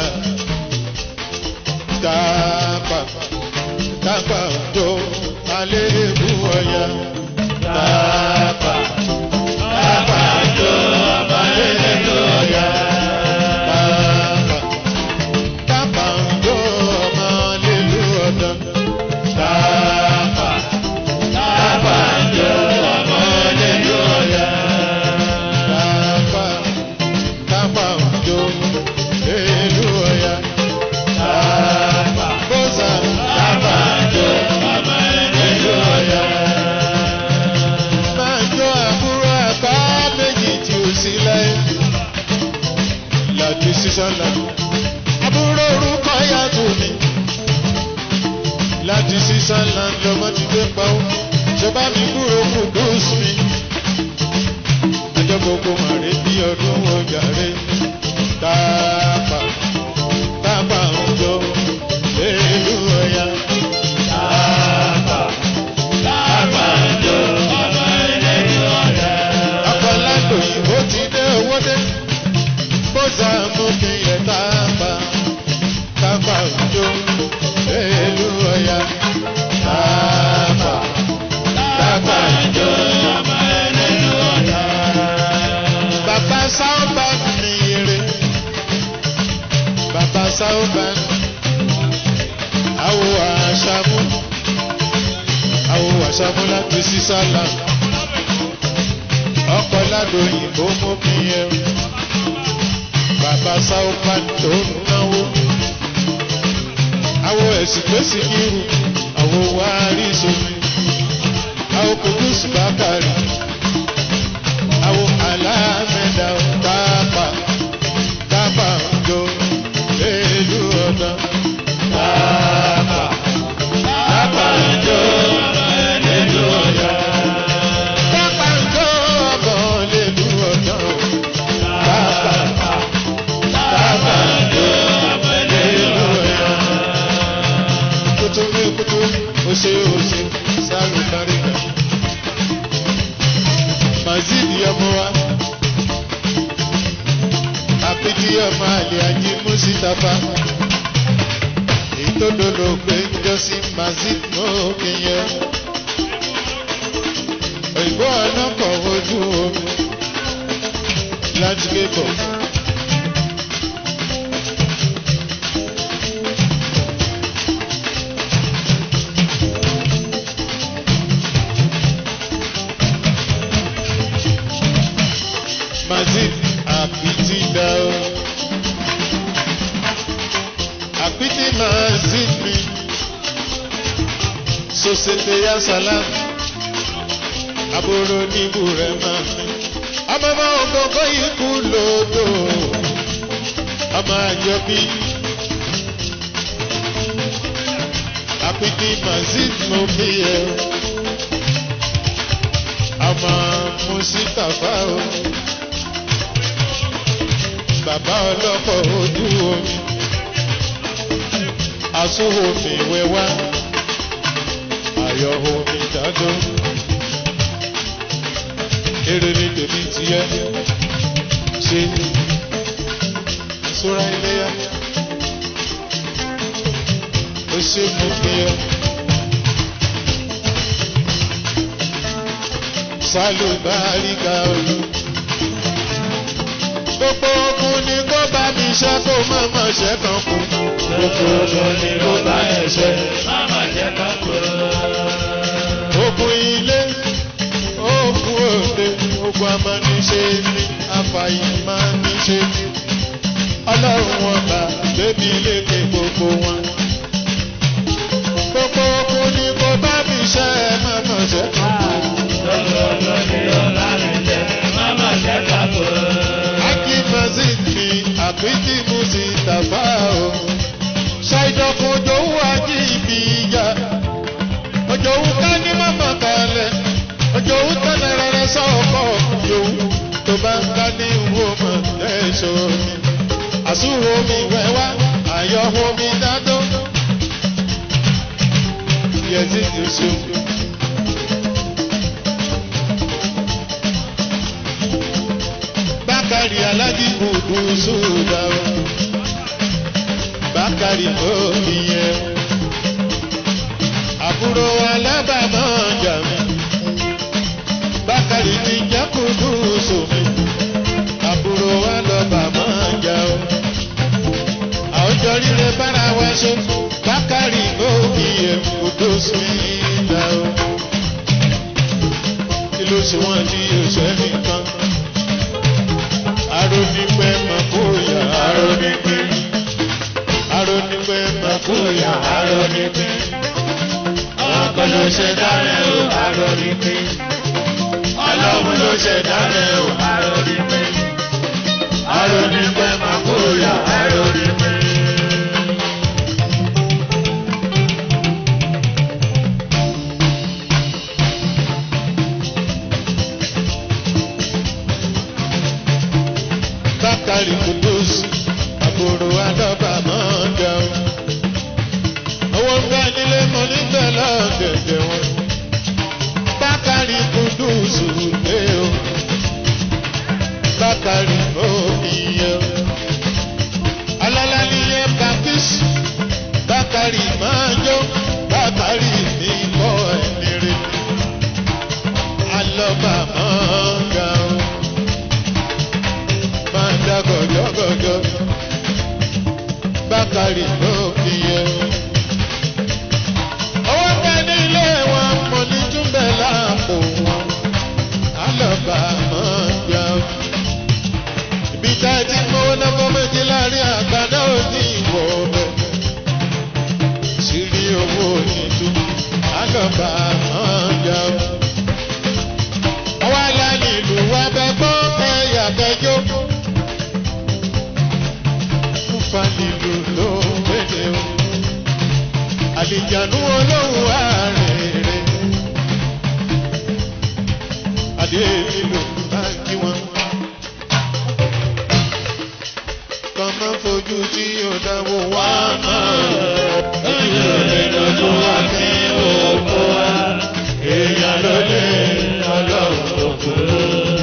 tápà tápà jó alébù ọ̀yà tápà tápà jó alébù ọ̀yà tápà tápà jó ọmọ alébù ọ̀dọ́ tápà tápà jó ọmọ alébù ọ̀yà tápà tápà jó alébù ọ̀yà tápà bóza tápà jó ọmọ alébù ọ̀yà máa jó àbúrò àbá méjì tí ó sí lẹ́yìn láti sísọ́lá. àbúrò orúkọ yàtọ̀ mi láti sísọ́lá lọ́mọ ti gbé pawó ṣọba mi kúrò kùdùs mi. ẹjọ́ gbogbo màrí bí ọdún ọjàre tápà tápà ń jó èlú ọ̀yà. Tápà tápà jó ọmọ ẹlẹ́yìn ọ̀yà. ọ̀pọ̀lọpọ̀ òyìnbó ti dé owó dé bóṣà mú kí yẹ tábà tábà òjò èlú ọ̀yà tábà tábà Jó ọmọ ẹlẹ́yìn ọ̀yà. bàbá sáúbà ní ire bàbá sáúbà àwọ̀ àṣàmú àwọ̀ àṣàmú láti sísálà ọkọ̀ ládùn òyìnbó mú kí yẹ bàbá sáúbà tó ń náwó àwọ̀ ẹ̀sìn tó sì kírù àwọ̀ wárí sómi àwọ̀ kòkúsù bákàrí àwọ̀ alámẹ́dà tápà tápà ń jó èlú ọ̀dọ́. Tápà mazidi ọmọ wa àpèjì ọmọ àlè ajé mùsítàfà èyí tó dolo pé ń jọ sí mazid mọ́ọ̀kì yẹn òyìnbó ọlọ́kọ̀ ojú omi láti gbé bọ̀. Mazid àpìtì dá o. Àpìtì Mazid mi. Sosete ya salam. Àbúrò níbù rẹ̀ máa mi. Ọmọ ọmọ ògógó ikú lòdò. Ọmọ àjọbí. Àpìtì Mazid mo fi yẹ o. Ọmọ Musitafa o bàbá ọlọ́pọ̀ ojú omi asúnwòmí wẹ́wá ayọ̀ omi dájọ́ èrè ní tèmi tiẹ́ ṣe sóra iléyà ó ṣe mú kí ẹ sálùbáríkà olú gbogbo ogun ni kó bá mi ṣe kó má má ṣe kan kú. Gbogbo ogun ni ló bá ẹ̀ṣẹ̀, má má jẹ́ ká kú. ogun ilé ogun òde ogun amániṣe ni afàyèmániṣe ni ọlọ́run wọn bá bébí lékè gbogbo wọn. gbogbo ogun ni kó bá mi ṣe má má ṣe kan kú. Gbogbo ogun ni ló bá ẹ̀ṣẹ̀, má má jẹ́ ká kú. Akífẹ́sì ni àpítí mú sí tàfà o. Ṣàìdọ̀kùn òjòwú ají ibi ìjà. Òjòwú ká ní mọ́mọ́ kalẹ̀. Òjòwú tẹ́lẹ̀ rẹ̀ sọ́ọ̀kọ̀ òjòwú. Tó bá ń ká ní ìwò mọ̀ lẹ́ṣọ́ mi. Àsúwò mi wẹ́wá, àyọ̀wò mi dádó. Yẹ̀sí ti ṣeun. Bákàrí alájí kùdù sódà o. Bákàrí òbí yẹn. Àbúrò alábàámọ̀ jà mí. Bákàrí ti jẹ́ kùdù sómi. Àbúrò alọ́bàámọ̀ jà o. Àwùjọ rírẹ bára wa ṣe. Bákàrí òbí yẹn kùdù sódà o. Kí ló ṣe wọ́n ní òṣèré nìkan? arónípẹ́ mọ̀kóyà arónípẹ́ arónípẹ́ mọ̀kóyà Arónípé, ọkọ̀ ló ṣe dárẹ̀ o, arónípé. Ọlọ́run ló ṣe dárẹ̀ o, arónípé. Arónípé máa kóyà, arónípé. bákàrí kudus àbúrò adọ́bà máa ń jẹun. owó ń bẹ nílé mọ níbẹ̀ lọ́gẹ̀dẹ̀ wọn. bákàrí kudus lé o. bákàrí òmìyẹ o. alálà níyẹn baptist bákàrí máa jó bákàrí mi kọ́ ẹni rẹ̀. alọ́bà máa ń ga o máa ń dá gọ̀jọ́gọ̀jọ́ bákàrí ló fi yẹ. owó ń bẹ nílé wọn mo ní túnbẹ̀ láàpò wọn alọ́ba máa ń gbà. ibi tá a ti mọ́wó náà fọ́ méjì láàrin àgbàdo òní ìwọ ọbẹ̀. sírí owó nìtú alọ́ba máa ń gbà. ọwọ́ alálẹ̀ ìlú wa bẹ gbọ́ ẹ̀yà kẹjọ́ fanilu ló wéde o. Àlìjànú olóhùn àrèrè. Adé nílò báńkì wọn. Kàn máa fojú tí yóò dáwọ́ wá máa. Ojú òde lójú wa kí òkú wa. Èèyàn ló lé ọlọ́run òkúrú.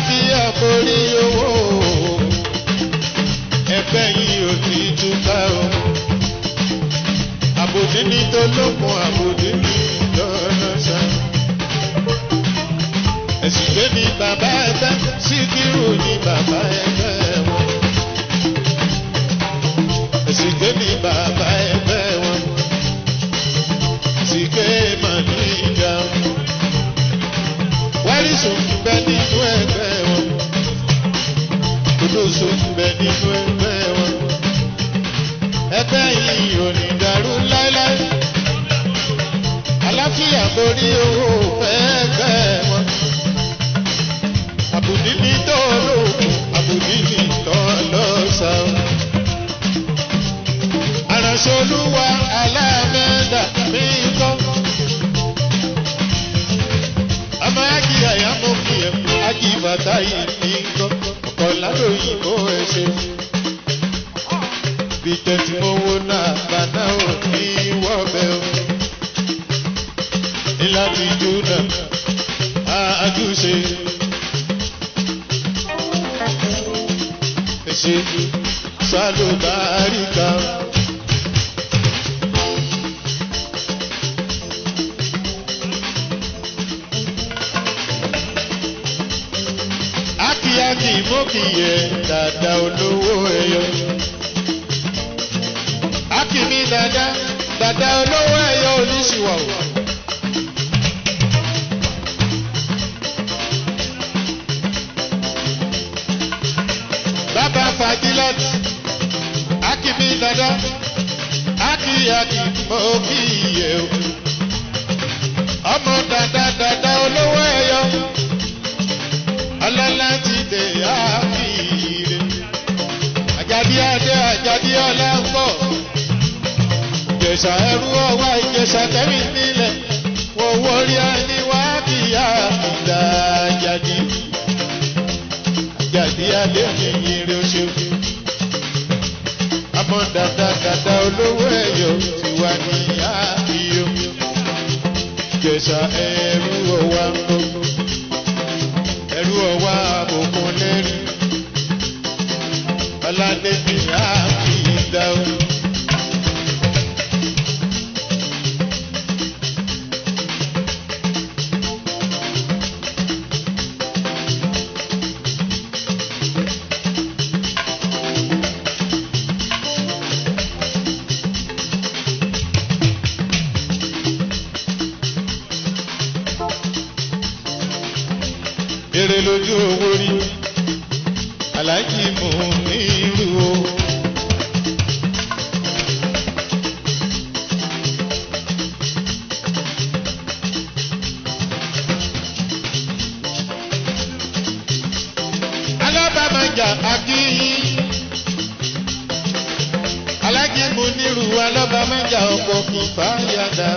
àlàáfíà borí owó ẹgbẹ́ yìí ò ní túká o àbòdí ní tó lókun àbòdí ní lọ́lọ́sà ẹ̀sìn gbé ní bàbá ẹgbẹ́ síkírù ní bàbá ẹgbẹ́ wọn ẹ̀sìn gbé ní bàbá ẹgbẹ́ wọn sìké màní ìjà wárísùn bẹ nínú ẹgbẹ́ wọn kòdóso bẹ nínú ẹgbẹ́ wọn ẹgbẹ́ yìí ò ní dàrú láéláé àláfíà borí owó ẹgbẹ́ wọn àbùdí ní tọ́lọ́kùn àbùdí ní tọ́lọ́sàn àránṣolúwa aláàmẹ́dà mi kọ́. ọmọ ági àyàmó fi ẹ̀ ági bàtà yìí mi kọ́. ọ̀kọ̀ ládòyìnbó ẹ ṣe. bí tẹ̀sí mo wo náà bàtà ò ní wọ́bẹ̀ o. ilá ti jó náà àjùṣe. ẹ ṣe sálùbáríkà. akíyakí mọ́kìyẹ dada olówó ẹyọ. akíní dada dada olówó ẹyọ oníṣìwàwò. bàbá fagilọ́t akíní dada akíyakí mọ́kìyẹ o. ọmọ dada dada olówó ẹyọ ọlọ́lá ti dè áfìrè. Àjàdí adé àjàdí ọlá ń bọ̀. Ìjẹ̀sà ẹrú ọwá ìjẹ̀sà tẹ́rì nílẹ̀. Wọ́n wọrí ẹni wá kìyà ìdá àjàdí. Àjàdí adé mi yìnrìn oṣù. Àmọ́ dada dada olówó ẹ̀yọ́ ti wà ní àfihàn. Ìjẹ̀sà ẹrú ọwá ń bọ̀ ẹrú ọwá àbòkùn lẹ́rú ọládébí àfi ìdáwó. èrè lójú owó rí aláàjì mú ní irú o. alábàmájà akíyí aláàjì mú nírú alábàmájà ọkọ̀ kìfà yàdá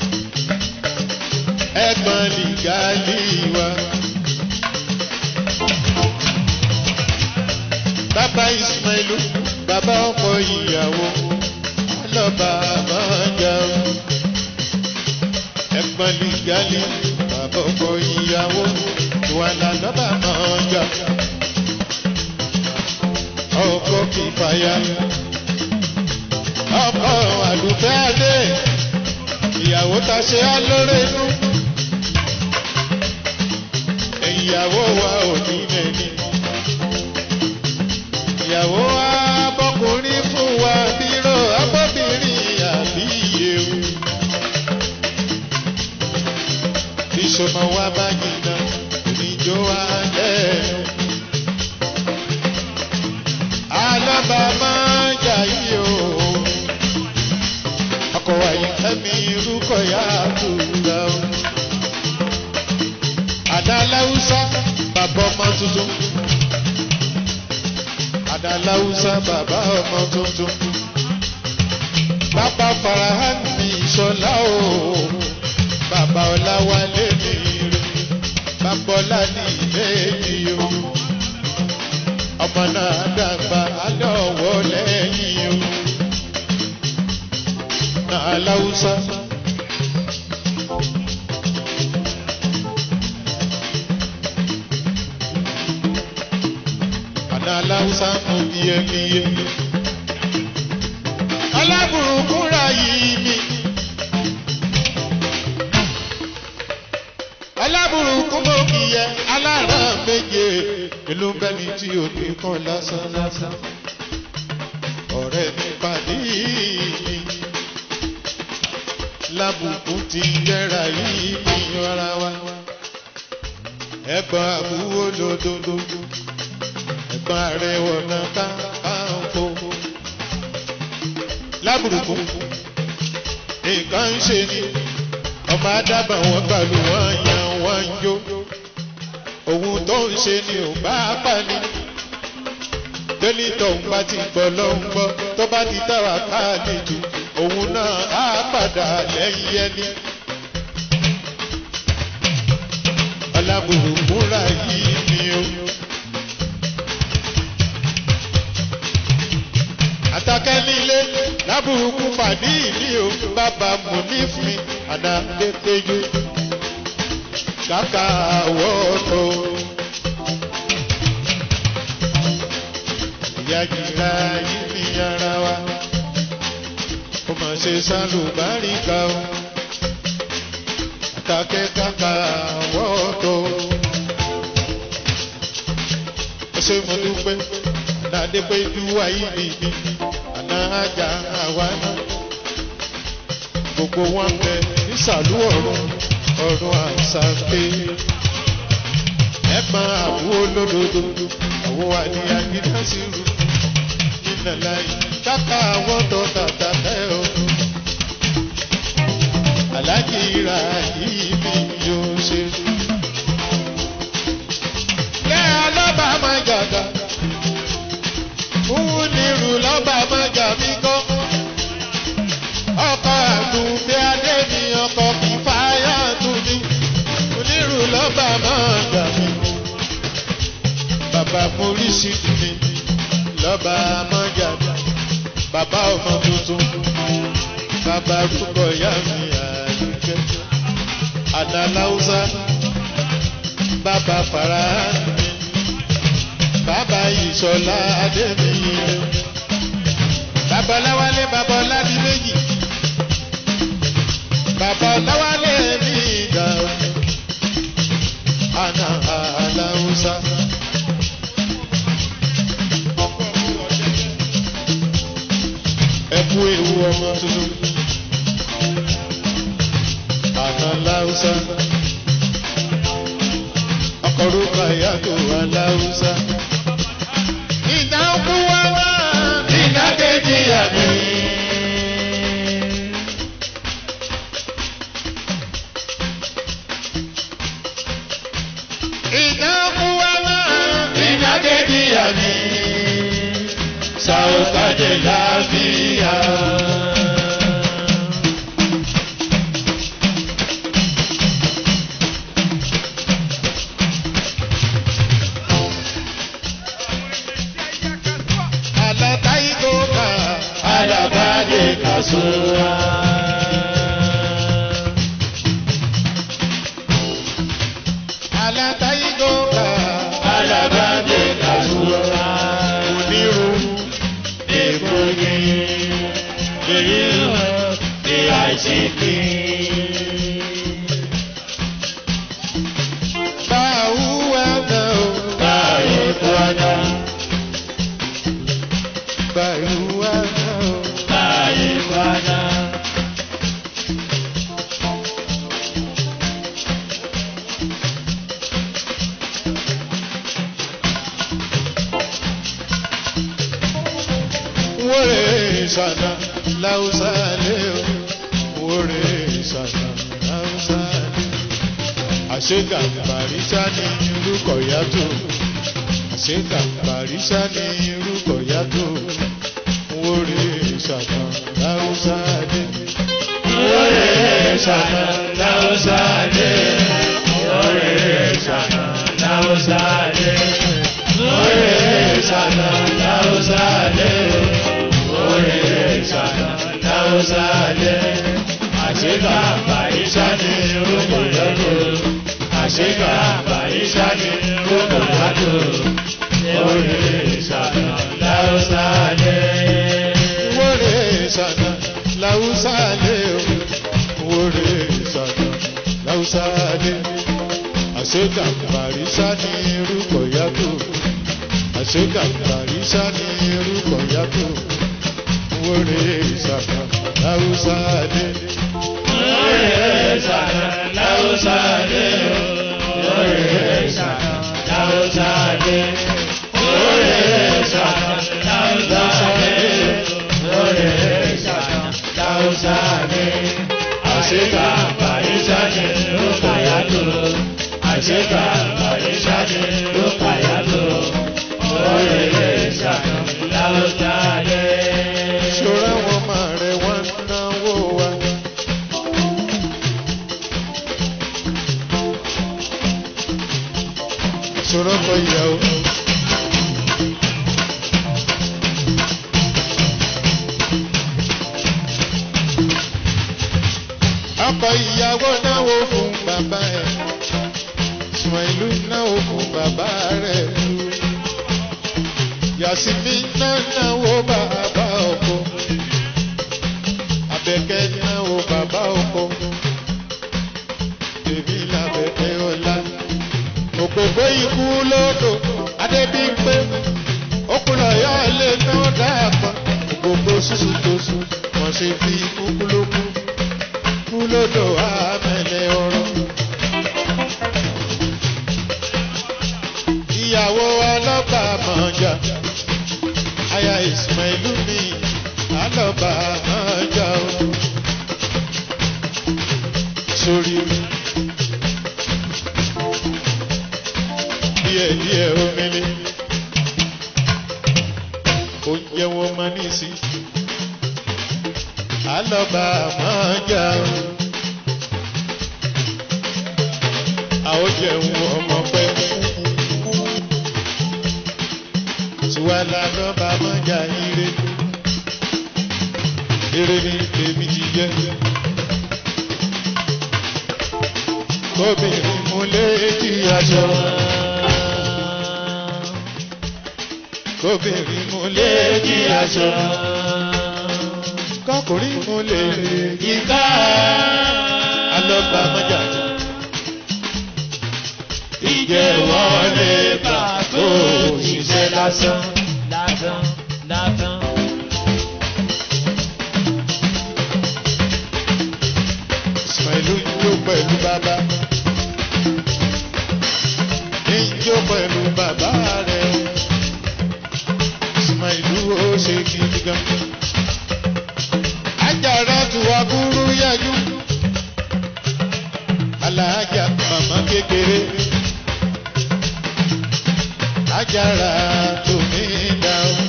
ẹ̀gbọ́n lìgálí wa. bàbá ismailu bàbá ọkọ ìyàwó lọba àmọjà ẹ̀gbọ́n lìgálí bàbá ọkọ ìyàwó wàlà lọba àmọjà ọkọ kìfàyà ọkọ àdùfẹ́ adé ìyàwó ta ṣe á lórí inú ìyàwó wa ò ní lẹ́ni ìyàwó abọ́kùnrin fún wa bírò abọ́bìnrin àbíyè o. Bíṣọ̀mọ̀ wa bá jìnnà oníjó wa lẹ́nu. Alọ́ba máa ń jà yí o. Ọkọ̀ wàyí kẹ́mi irúkọ̀ yá àtúndà o. Àdá Láwùsá bàbá ọmọ tuntun adaláwùsá bàbá ọmọ tuntun bàbá farahàn ní ìṣọlá o bàbá ọláwálé mi rè bàbá ọlá ní ìbéèjì o ọmọ náà dàgbà alẹ́ ọ̀wọ́ lẹ́yìn o náà láwùsá. aláwùsá mú bíyẹbíyẹ. alábùrùkúra yìí mi. alábùrùkú mọ kìyẹ alára méje ìlú bẹni tí ò ní kàn lásán lásán. ọ̀rẹ́ mi pàdé mi. lábùkún ti jẹ́ra yìí mi rárá wa. ẹ̀gbọ́n àbúrò lódodo ẹ̀gbọ́n ààrẹ wọ̀nà káàkó. lábùrùkù nǹkan ń ṣe ni ọba adábà wọn gbàlú wọn yan wọn jó òun tó ń ṣe ni ò bá pa ni délítọ̀ ń bá ti gbọ́ ló ń gbọ́ tó bá ti táwa káàdì jù òun náà á padà lẹ́yìn ẹni. ọlábùrùkù rà yìí ni o. àtàkẹ́ nílé lábùrúkú pàdé ìní o bàbá mú ní fún mi àná pépéjú kàkà wọ́ọ̀tò. ìyá jìlá yìí ní ara wa ó mà ṣe sálùbáríkà o àtàkẹ́ kàkà wọ́ọ̀tò. ó ṣe mo dúpẹ́ dade pé ju ayé bìbí àná ajá àwa náà gbogbo wọn bẹ nísàlú ọ̀run ọ̀run àṣàké ẹ̀gbọ́n àbúrò lódodo àwọn wà ní agídásírù nílẹ̀ láyé káká àwọn tó tàtà tẹ́ o aláàjì ra yìí mi yóò ṣe. Lẹ́yìn ọlọ́ba máa gàgà òun ní irú lọ́ba mọ́jà mi kọ́. ọkọ̀ àdùnfẹ́ adé mi ọkọ̀ kìfáyà tún mi. onírú lọ́ba mọ́jà mi. bàbá polisi mi lọ́ba mọ́jà mi. bàbá ọmọ tuntun. bàbá rúbọ yá mi àdúgbò. àdàláwùsá. bàbá fara mi bàbá ìṣọ̀lá adébíyẹ. bàbá ọláwálé bàbá ọládì méjì. bàbá ọláwálé mi ìgbà. àná aláwùsá. ẹ kú ewu ọmọ tuntun. àná aláwùsá. ọkọ̀ orúkọ ìyàtọ̀ aláwùsá ìdánkù wá wá. ìdákejì àmì. ìdánkù wá wá. ìdákejì àmì. sàwùkàdé láfíà. àlàtà ìgòkà. alábàdé kàṣúra. àlàtà ìgòkà. alábàdé kàṣúra. onírú. èkó ni èyí hàn ní àìsíkì. báwo wá náà o. báyìí kúrọ́dá. báwo wá náà o. báyìí kúrọ́dá. wóre sànà láwùsá lé o. wóre sànà láwùsá lé. àṣegà bàrísà ní irúkọ̀ yàtọ̀. àṣegà bàrísà ní irúkọ̀ yàtọ̀. wóre sànà láwùsá lé. Ore sana lausade, ore sana lausade, ore sana lausade, ore sana lausade. Àṣìkà àbáyíṣà ni orúkọ yàtọ̀. Àṣìkà àbáyíṣà ni orúkọ yàtọ̀. Ore sana láwùsá dé àṣegàmbàrísà ní orúkọ yàtọ̀ àṣegàmbàrísà ní orúkọ yàtọ̀ wọlé ìsàkà láwùsá dé. Oye sana lausade, oye sana lausade, oye sana lausade, oye sana lausade. Àṣekà Bàrísàdé ló kàyà tó, àṣekà Bàrísàdé ló kàyà tó, oye sana lausade. ṣọ́ra wọn máa rẹ̀ wọ́n náwó wa. ṣọ́ra kọ ìyàwó. ọkọ ìyàwó náwó fún bàbá ẹ̀ sùn ìlú náwó fún bàbá rẹ̀ yàsímí náà náwó bàbá ọkọ abẹ́kẹ́ náwó bàbá ọkọ tèmi làbẹ̀kẹ́ ọ̀la òpópó ikú lódò adébímpé okùnlọ̀yọ́ lè ná dàpọ̀ òpópó ṣùṣù tó sùn wọ́n ṣe fi kúkú lókù kú lódò àmẹ́lẹ̀ ọ̀rọ̀. ìyàwó alọ́ba mọ̀ọ́jà aya ìsìnmọ̀lú mi alọ́ba mọ̀ọ́jà o. sórí díẹ̀ díẹ̀ omele oúnjẹ wọn mọ nísì alọ́ba mọ̀ọ́jà o. àwọn jẹun ọmọ pẹ́ tiwala lọ́ba mọ́jà ire ire ni èmi ti jẹ́ kóbìnrin mú léèdì aṣọ kóbìnrin mú léèdì aṣọ kọkùnrin mú léèdì Ìka alọ́ba mọ́jà ìjẹ́wọ́lé pàtó òṣìṣẹ́ lásán. Lásán, lásán. ìsìnmọ̀lú jó pẹ̀lú bàbá ní jó pẹ̀lú bàbá rẹ̀ ìsìnmọ̀lú ó ṣe gidi gan. ajára tu aburú yájú alájà màmá kékeré ajára tó ní dáhùn.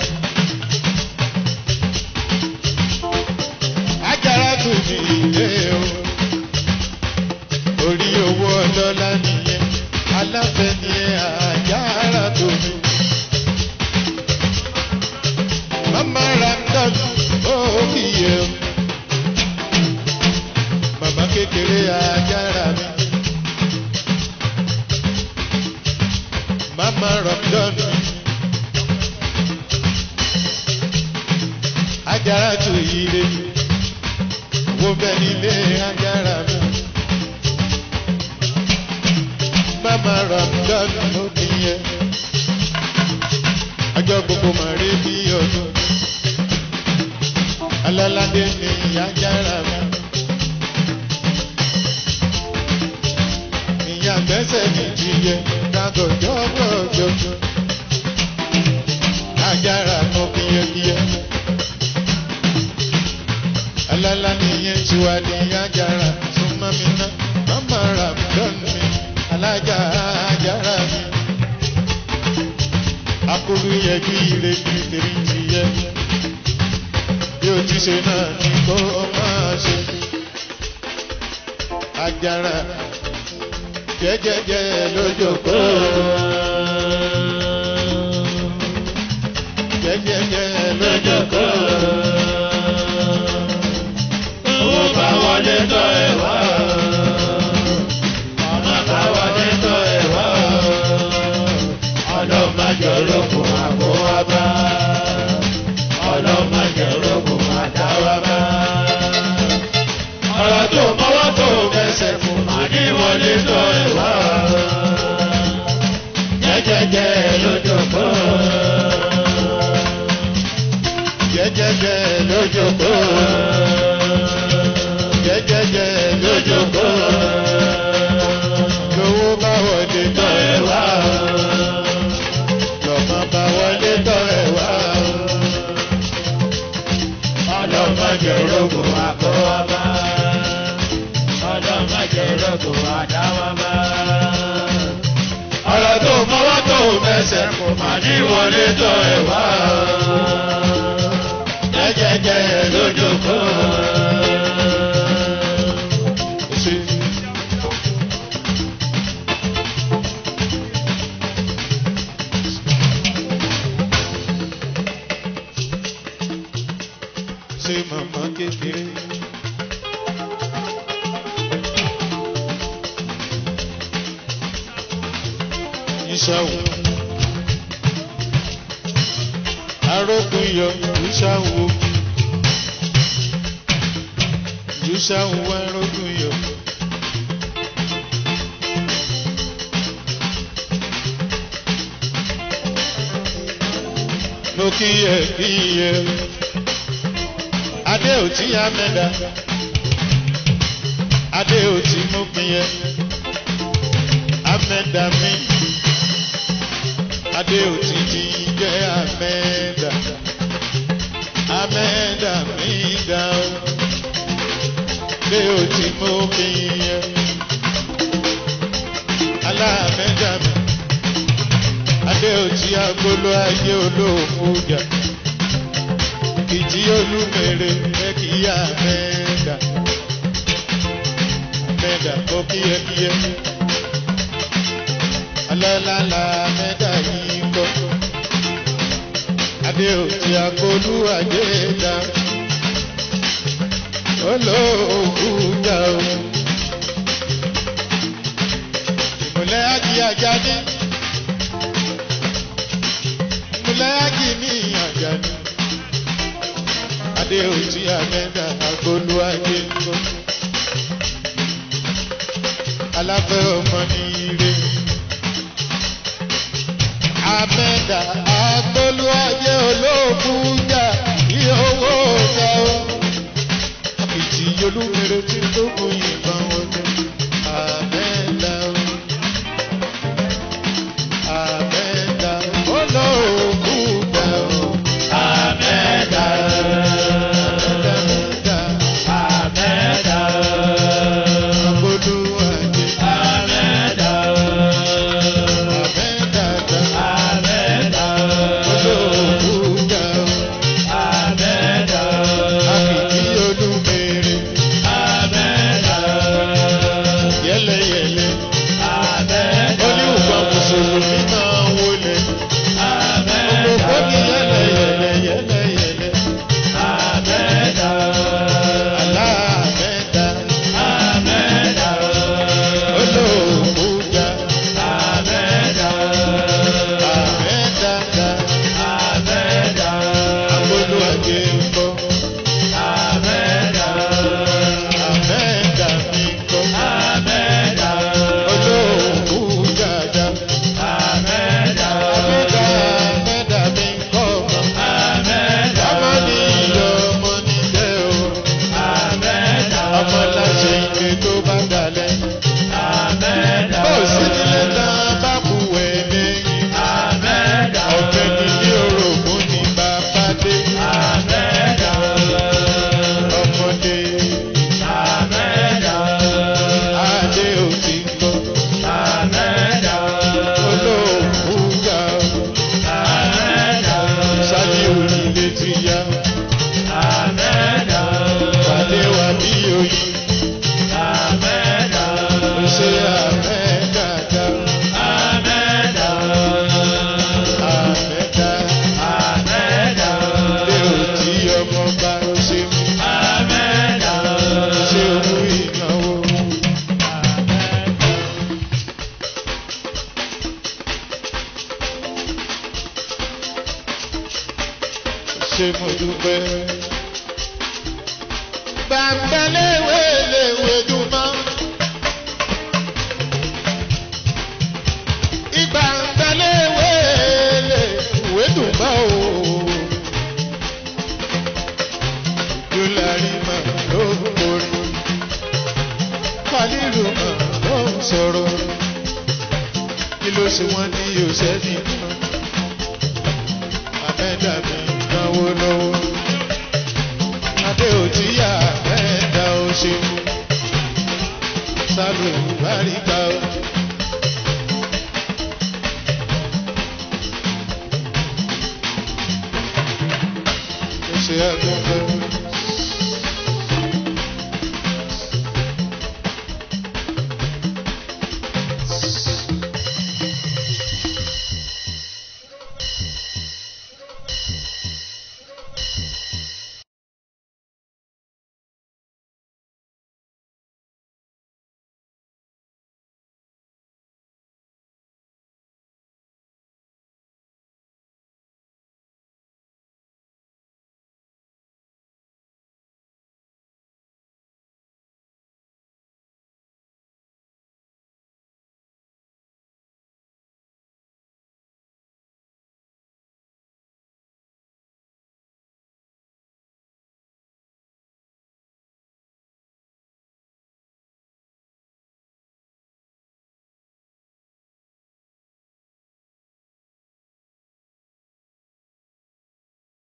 ajára tó ní ilé o orí owó ọlọ́lá nìyẹn aláfẹ́ ni ẹ àjára tó ní. mama ramdan ó kíyè o màmá kékeré ajára mi. mama ramdan ajára tó yire wo bẹ́ẹ̀ nílé ajára mi. mama ramdan ló ti yẹ ọjọ́ gbogbo máa rí bí ọdún alálàdé ni ajára mi ìyá gbẹ́sẹ̀ mi ti yẹ dàgọ̀jọ́ gbọ̀jọ́ ajára mọ kíyẹkíyẹ alálà nìyẹn tiwa ní ajára súnmọ́ mi ná mama ramdan mi alájà ajára mi akuru yẹjú ire ní tèmi ti yẹ bí o ti ṣe náà ni kó o máa ṣe ajára jẹjẹjẹ lójókòó jẹjẹjẹ lójókòó Owó bá wọlé tọ́ ẹ wá. Ọmọ bá wọlé tọ́ ẹ wá. Ọlọ́mọdéorókùn àbò wá bá. Ọlọ́mọdéorókùn àdáwà bá. Ọ̀rọ̀ tó mọ́wọ́ tó fẹsẹ̀ fún màá ní wọlé jẹ́jẹ́ lójókòó. jẹ́jẹ́jẹ́ lójókòó. jẹ́jẹ́jẹ́ lójókòó. lówó bá wọlé tọ́ ẹ wá o. lọ́mọ bá wọlé tọ́ ẹ wá o. ọlọ́mọdé rogo àkọ́wábá. ọlọ́mọdé rogo àdáwábá. ọ̀rọ̀ tó mọ́wọ́ tó mẹsẹ̀ kò má ní wọlé tọ́ ẹ wá. jẹ́jẹ́jẹ́ lójókòó. ṣe. ṣe màmá kékeré. Ìṣàwò. Arógun yọ ìṣàwò. Ìṣàwò arógun yọ. Mo kíyè kíyè adé ò tí a mẹ́ta adé ò tí mú pin yẹ amẹ́ta mi adé ò tí ti jẹ́ amẹ́ta amẹ́ta mi dá o adé ò tí mú pin yẹ alámẹ́ta mi adé ò tí agbolo ayé olóòfin jà ìjì olúmere mẹ́kìyà mẹ́ẹ̀dà mẹ́ẹ̀dà kó kíyẹkíyẹ alọ́lálá mẹ́ẹ̀dà yìí kọ́ adé òtí akólú àjẹ́dá olóògùjà o ìmùlẹ̀ ájì àjáde ìmùlẹ̀ ájì ní àjáde adé òtí àmẹ́dà agolo ajé ńkọ́. aláfẹ́ ọmọ ní ire. àmẹ́dà agolo ajé olóògùn jà ní owó ọ̀gá o. ìtì olúmere tí tó kù yìnbọn wọlé. àmẹ́dà o. àmẹ́dà olóògùn jà o. Àmẹ́dá. Àmẹ́dà. Àmẹ́dá. Agolo ajé. Àmẹ́dá. Àmẹ́dà. Àmẹ́dà. Olóògùn jà o. Àmẹ́dá. Àkìkí olúmere. Àmẹ́dá. Yẹ́lẹ́yẹ́lẹ́. Àmẹ́dá. Oníwùgbà Mùsùlùmí máa ń wọlé. Gbogbo ní yẹ́lẹ́yẹ́lẹ́ yẹ́lẹ́yẹ́lẹ́. Àmẹ́dá. Àlá àmẹ́dà. Àmẹ́dá. Olóògùn jà. Àmẹ́dá. Àmẹ́dà. Àmẹ́dá. Agolo ajé ń bọ̀. Àmẹ́dá. Àmẹ́dà mi kọ́. Àmẹ́dá. Olóògùn jàjà. Àmẹ́dá. Àmẹ́dà àmẹ́dà mi kọ́ ọmọ. Àmẹ́dá. Ọmọ ní ìyọ̀ ọmọ ní jẹ́ o. Àmẹ́dá. Ọmọ láṣẹ ìgbé tó bá dalẹ̀. Àmẹ́dá. Bó sì nílẹ̀ tán bá kú ẹ̀ lẹ́yìn. Àmẹ́dá. Ọ̀fẹ́ ni ní orogún ní bàbá dé. Àmẹ́dá. Ọmọdé Àmẹ́dá. adé ò ti kọ́. Àmẹ́dá. Olóògùn jà o. Àmẹ́dá. Ṣáájú onílé ti yá. Àmẹ́dá. Pàdé wa bí oyin. Àmẹ́dá. Ó ṣe àmẹ́dà dá. Àmẹ́dá. Àmẹ́dà Àmẹ́dá. lé òtí ọmọ bá ó ṣe mú. Àmẹ́dá. Ṣé owó ìnáwó? Ṣé mo dúpẹ́? Bàbá léwé léwé dùnmọ́. Ìgbà ń bẹ léwé sí wọn ní yòsẹ́ni kan àmẹ́dà mi náwó lọ́wọ́ adé òtíyà àmẹ́dà ó ṣeun sálù ìbáríkà ó. ṣe ẹkún fún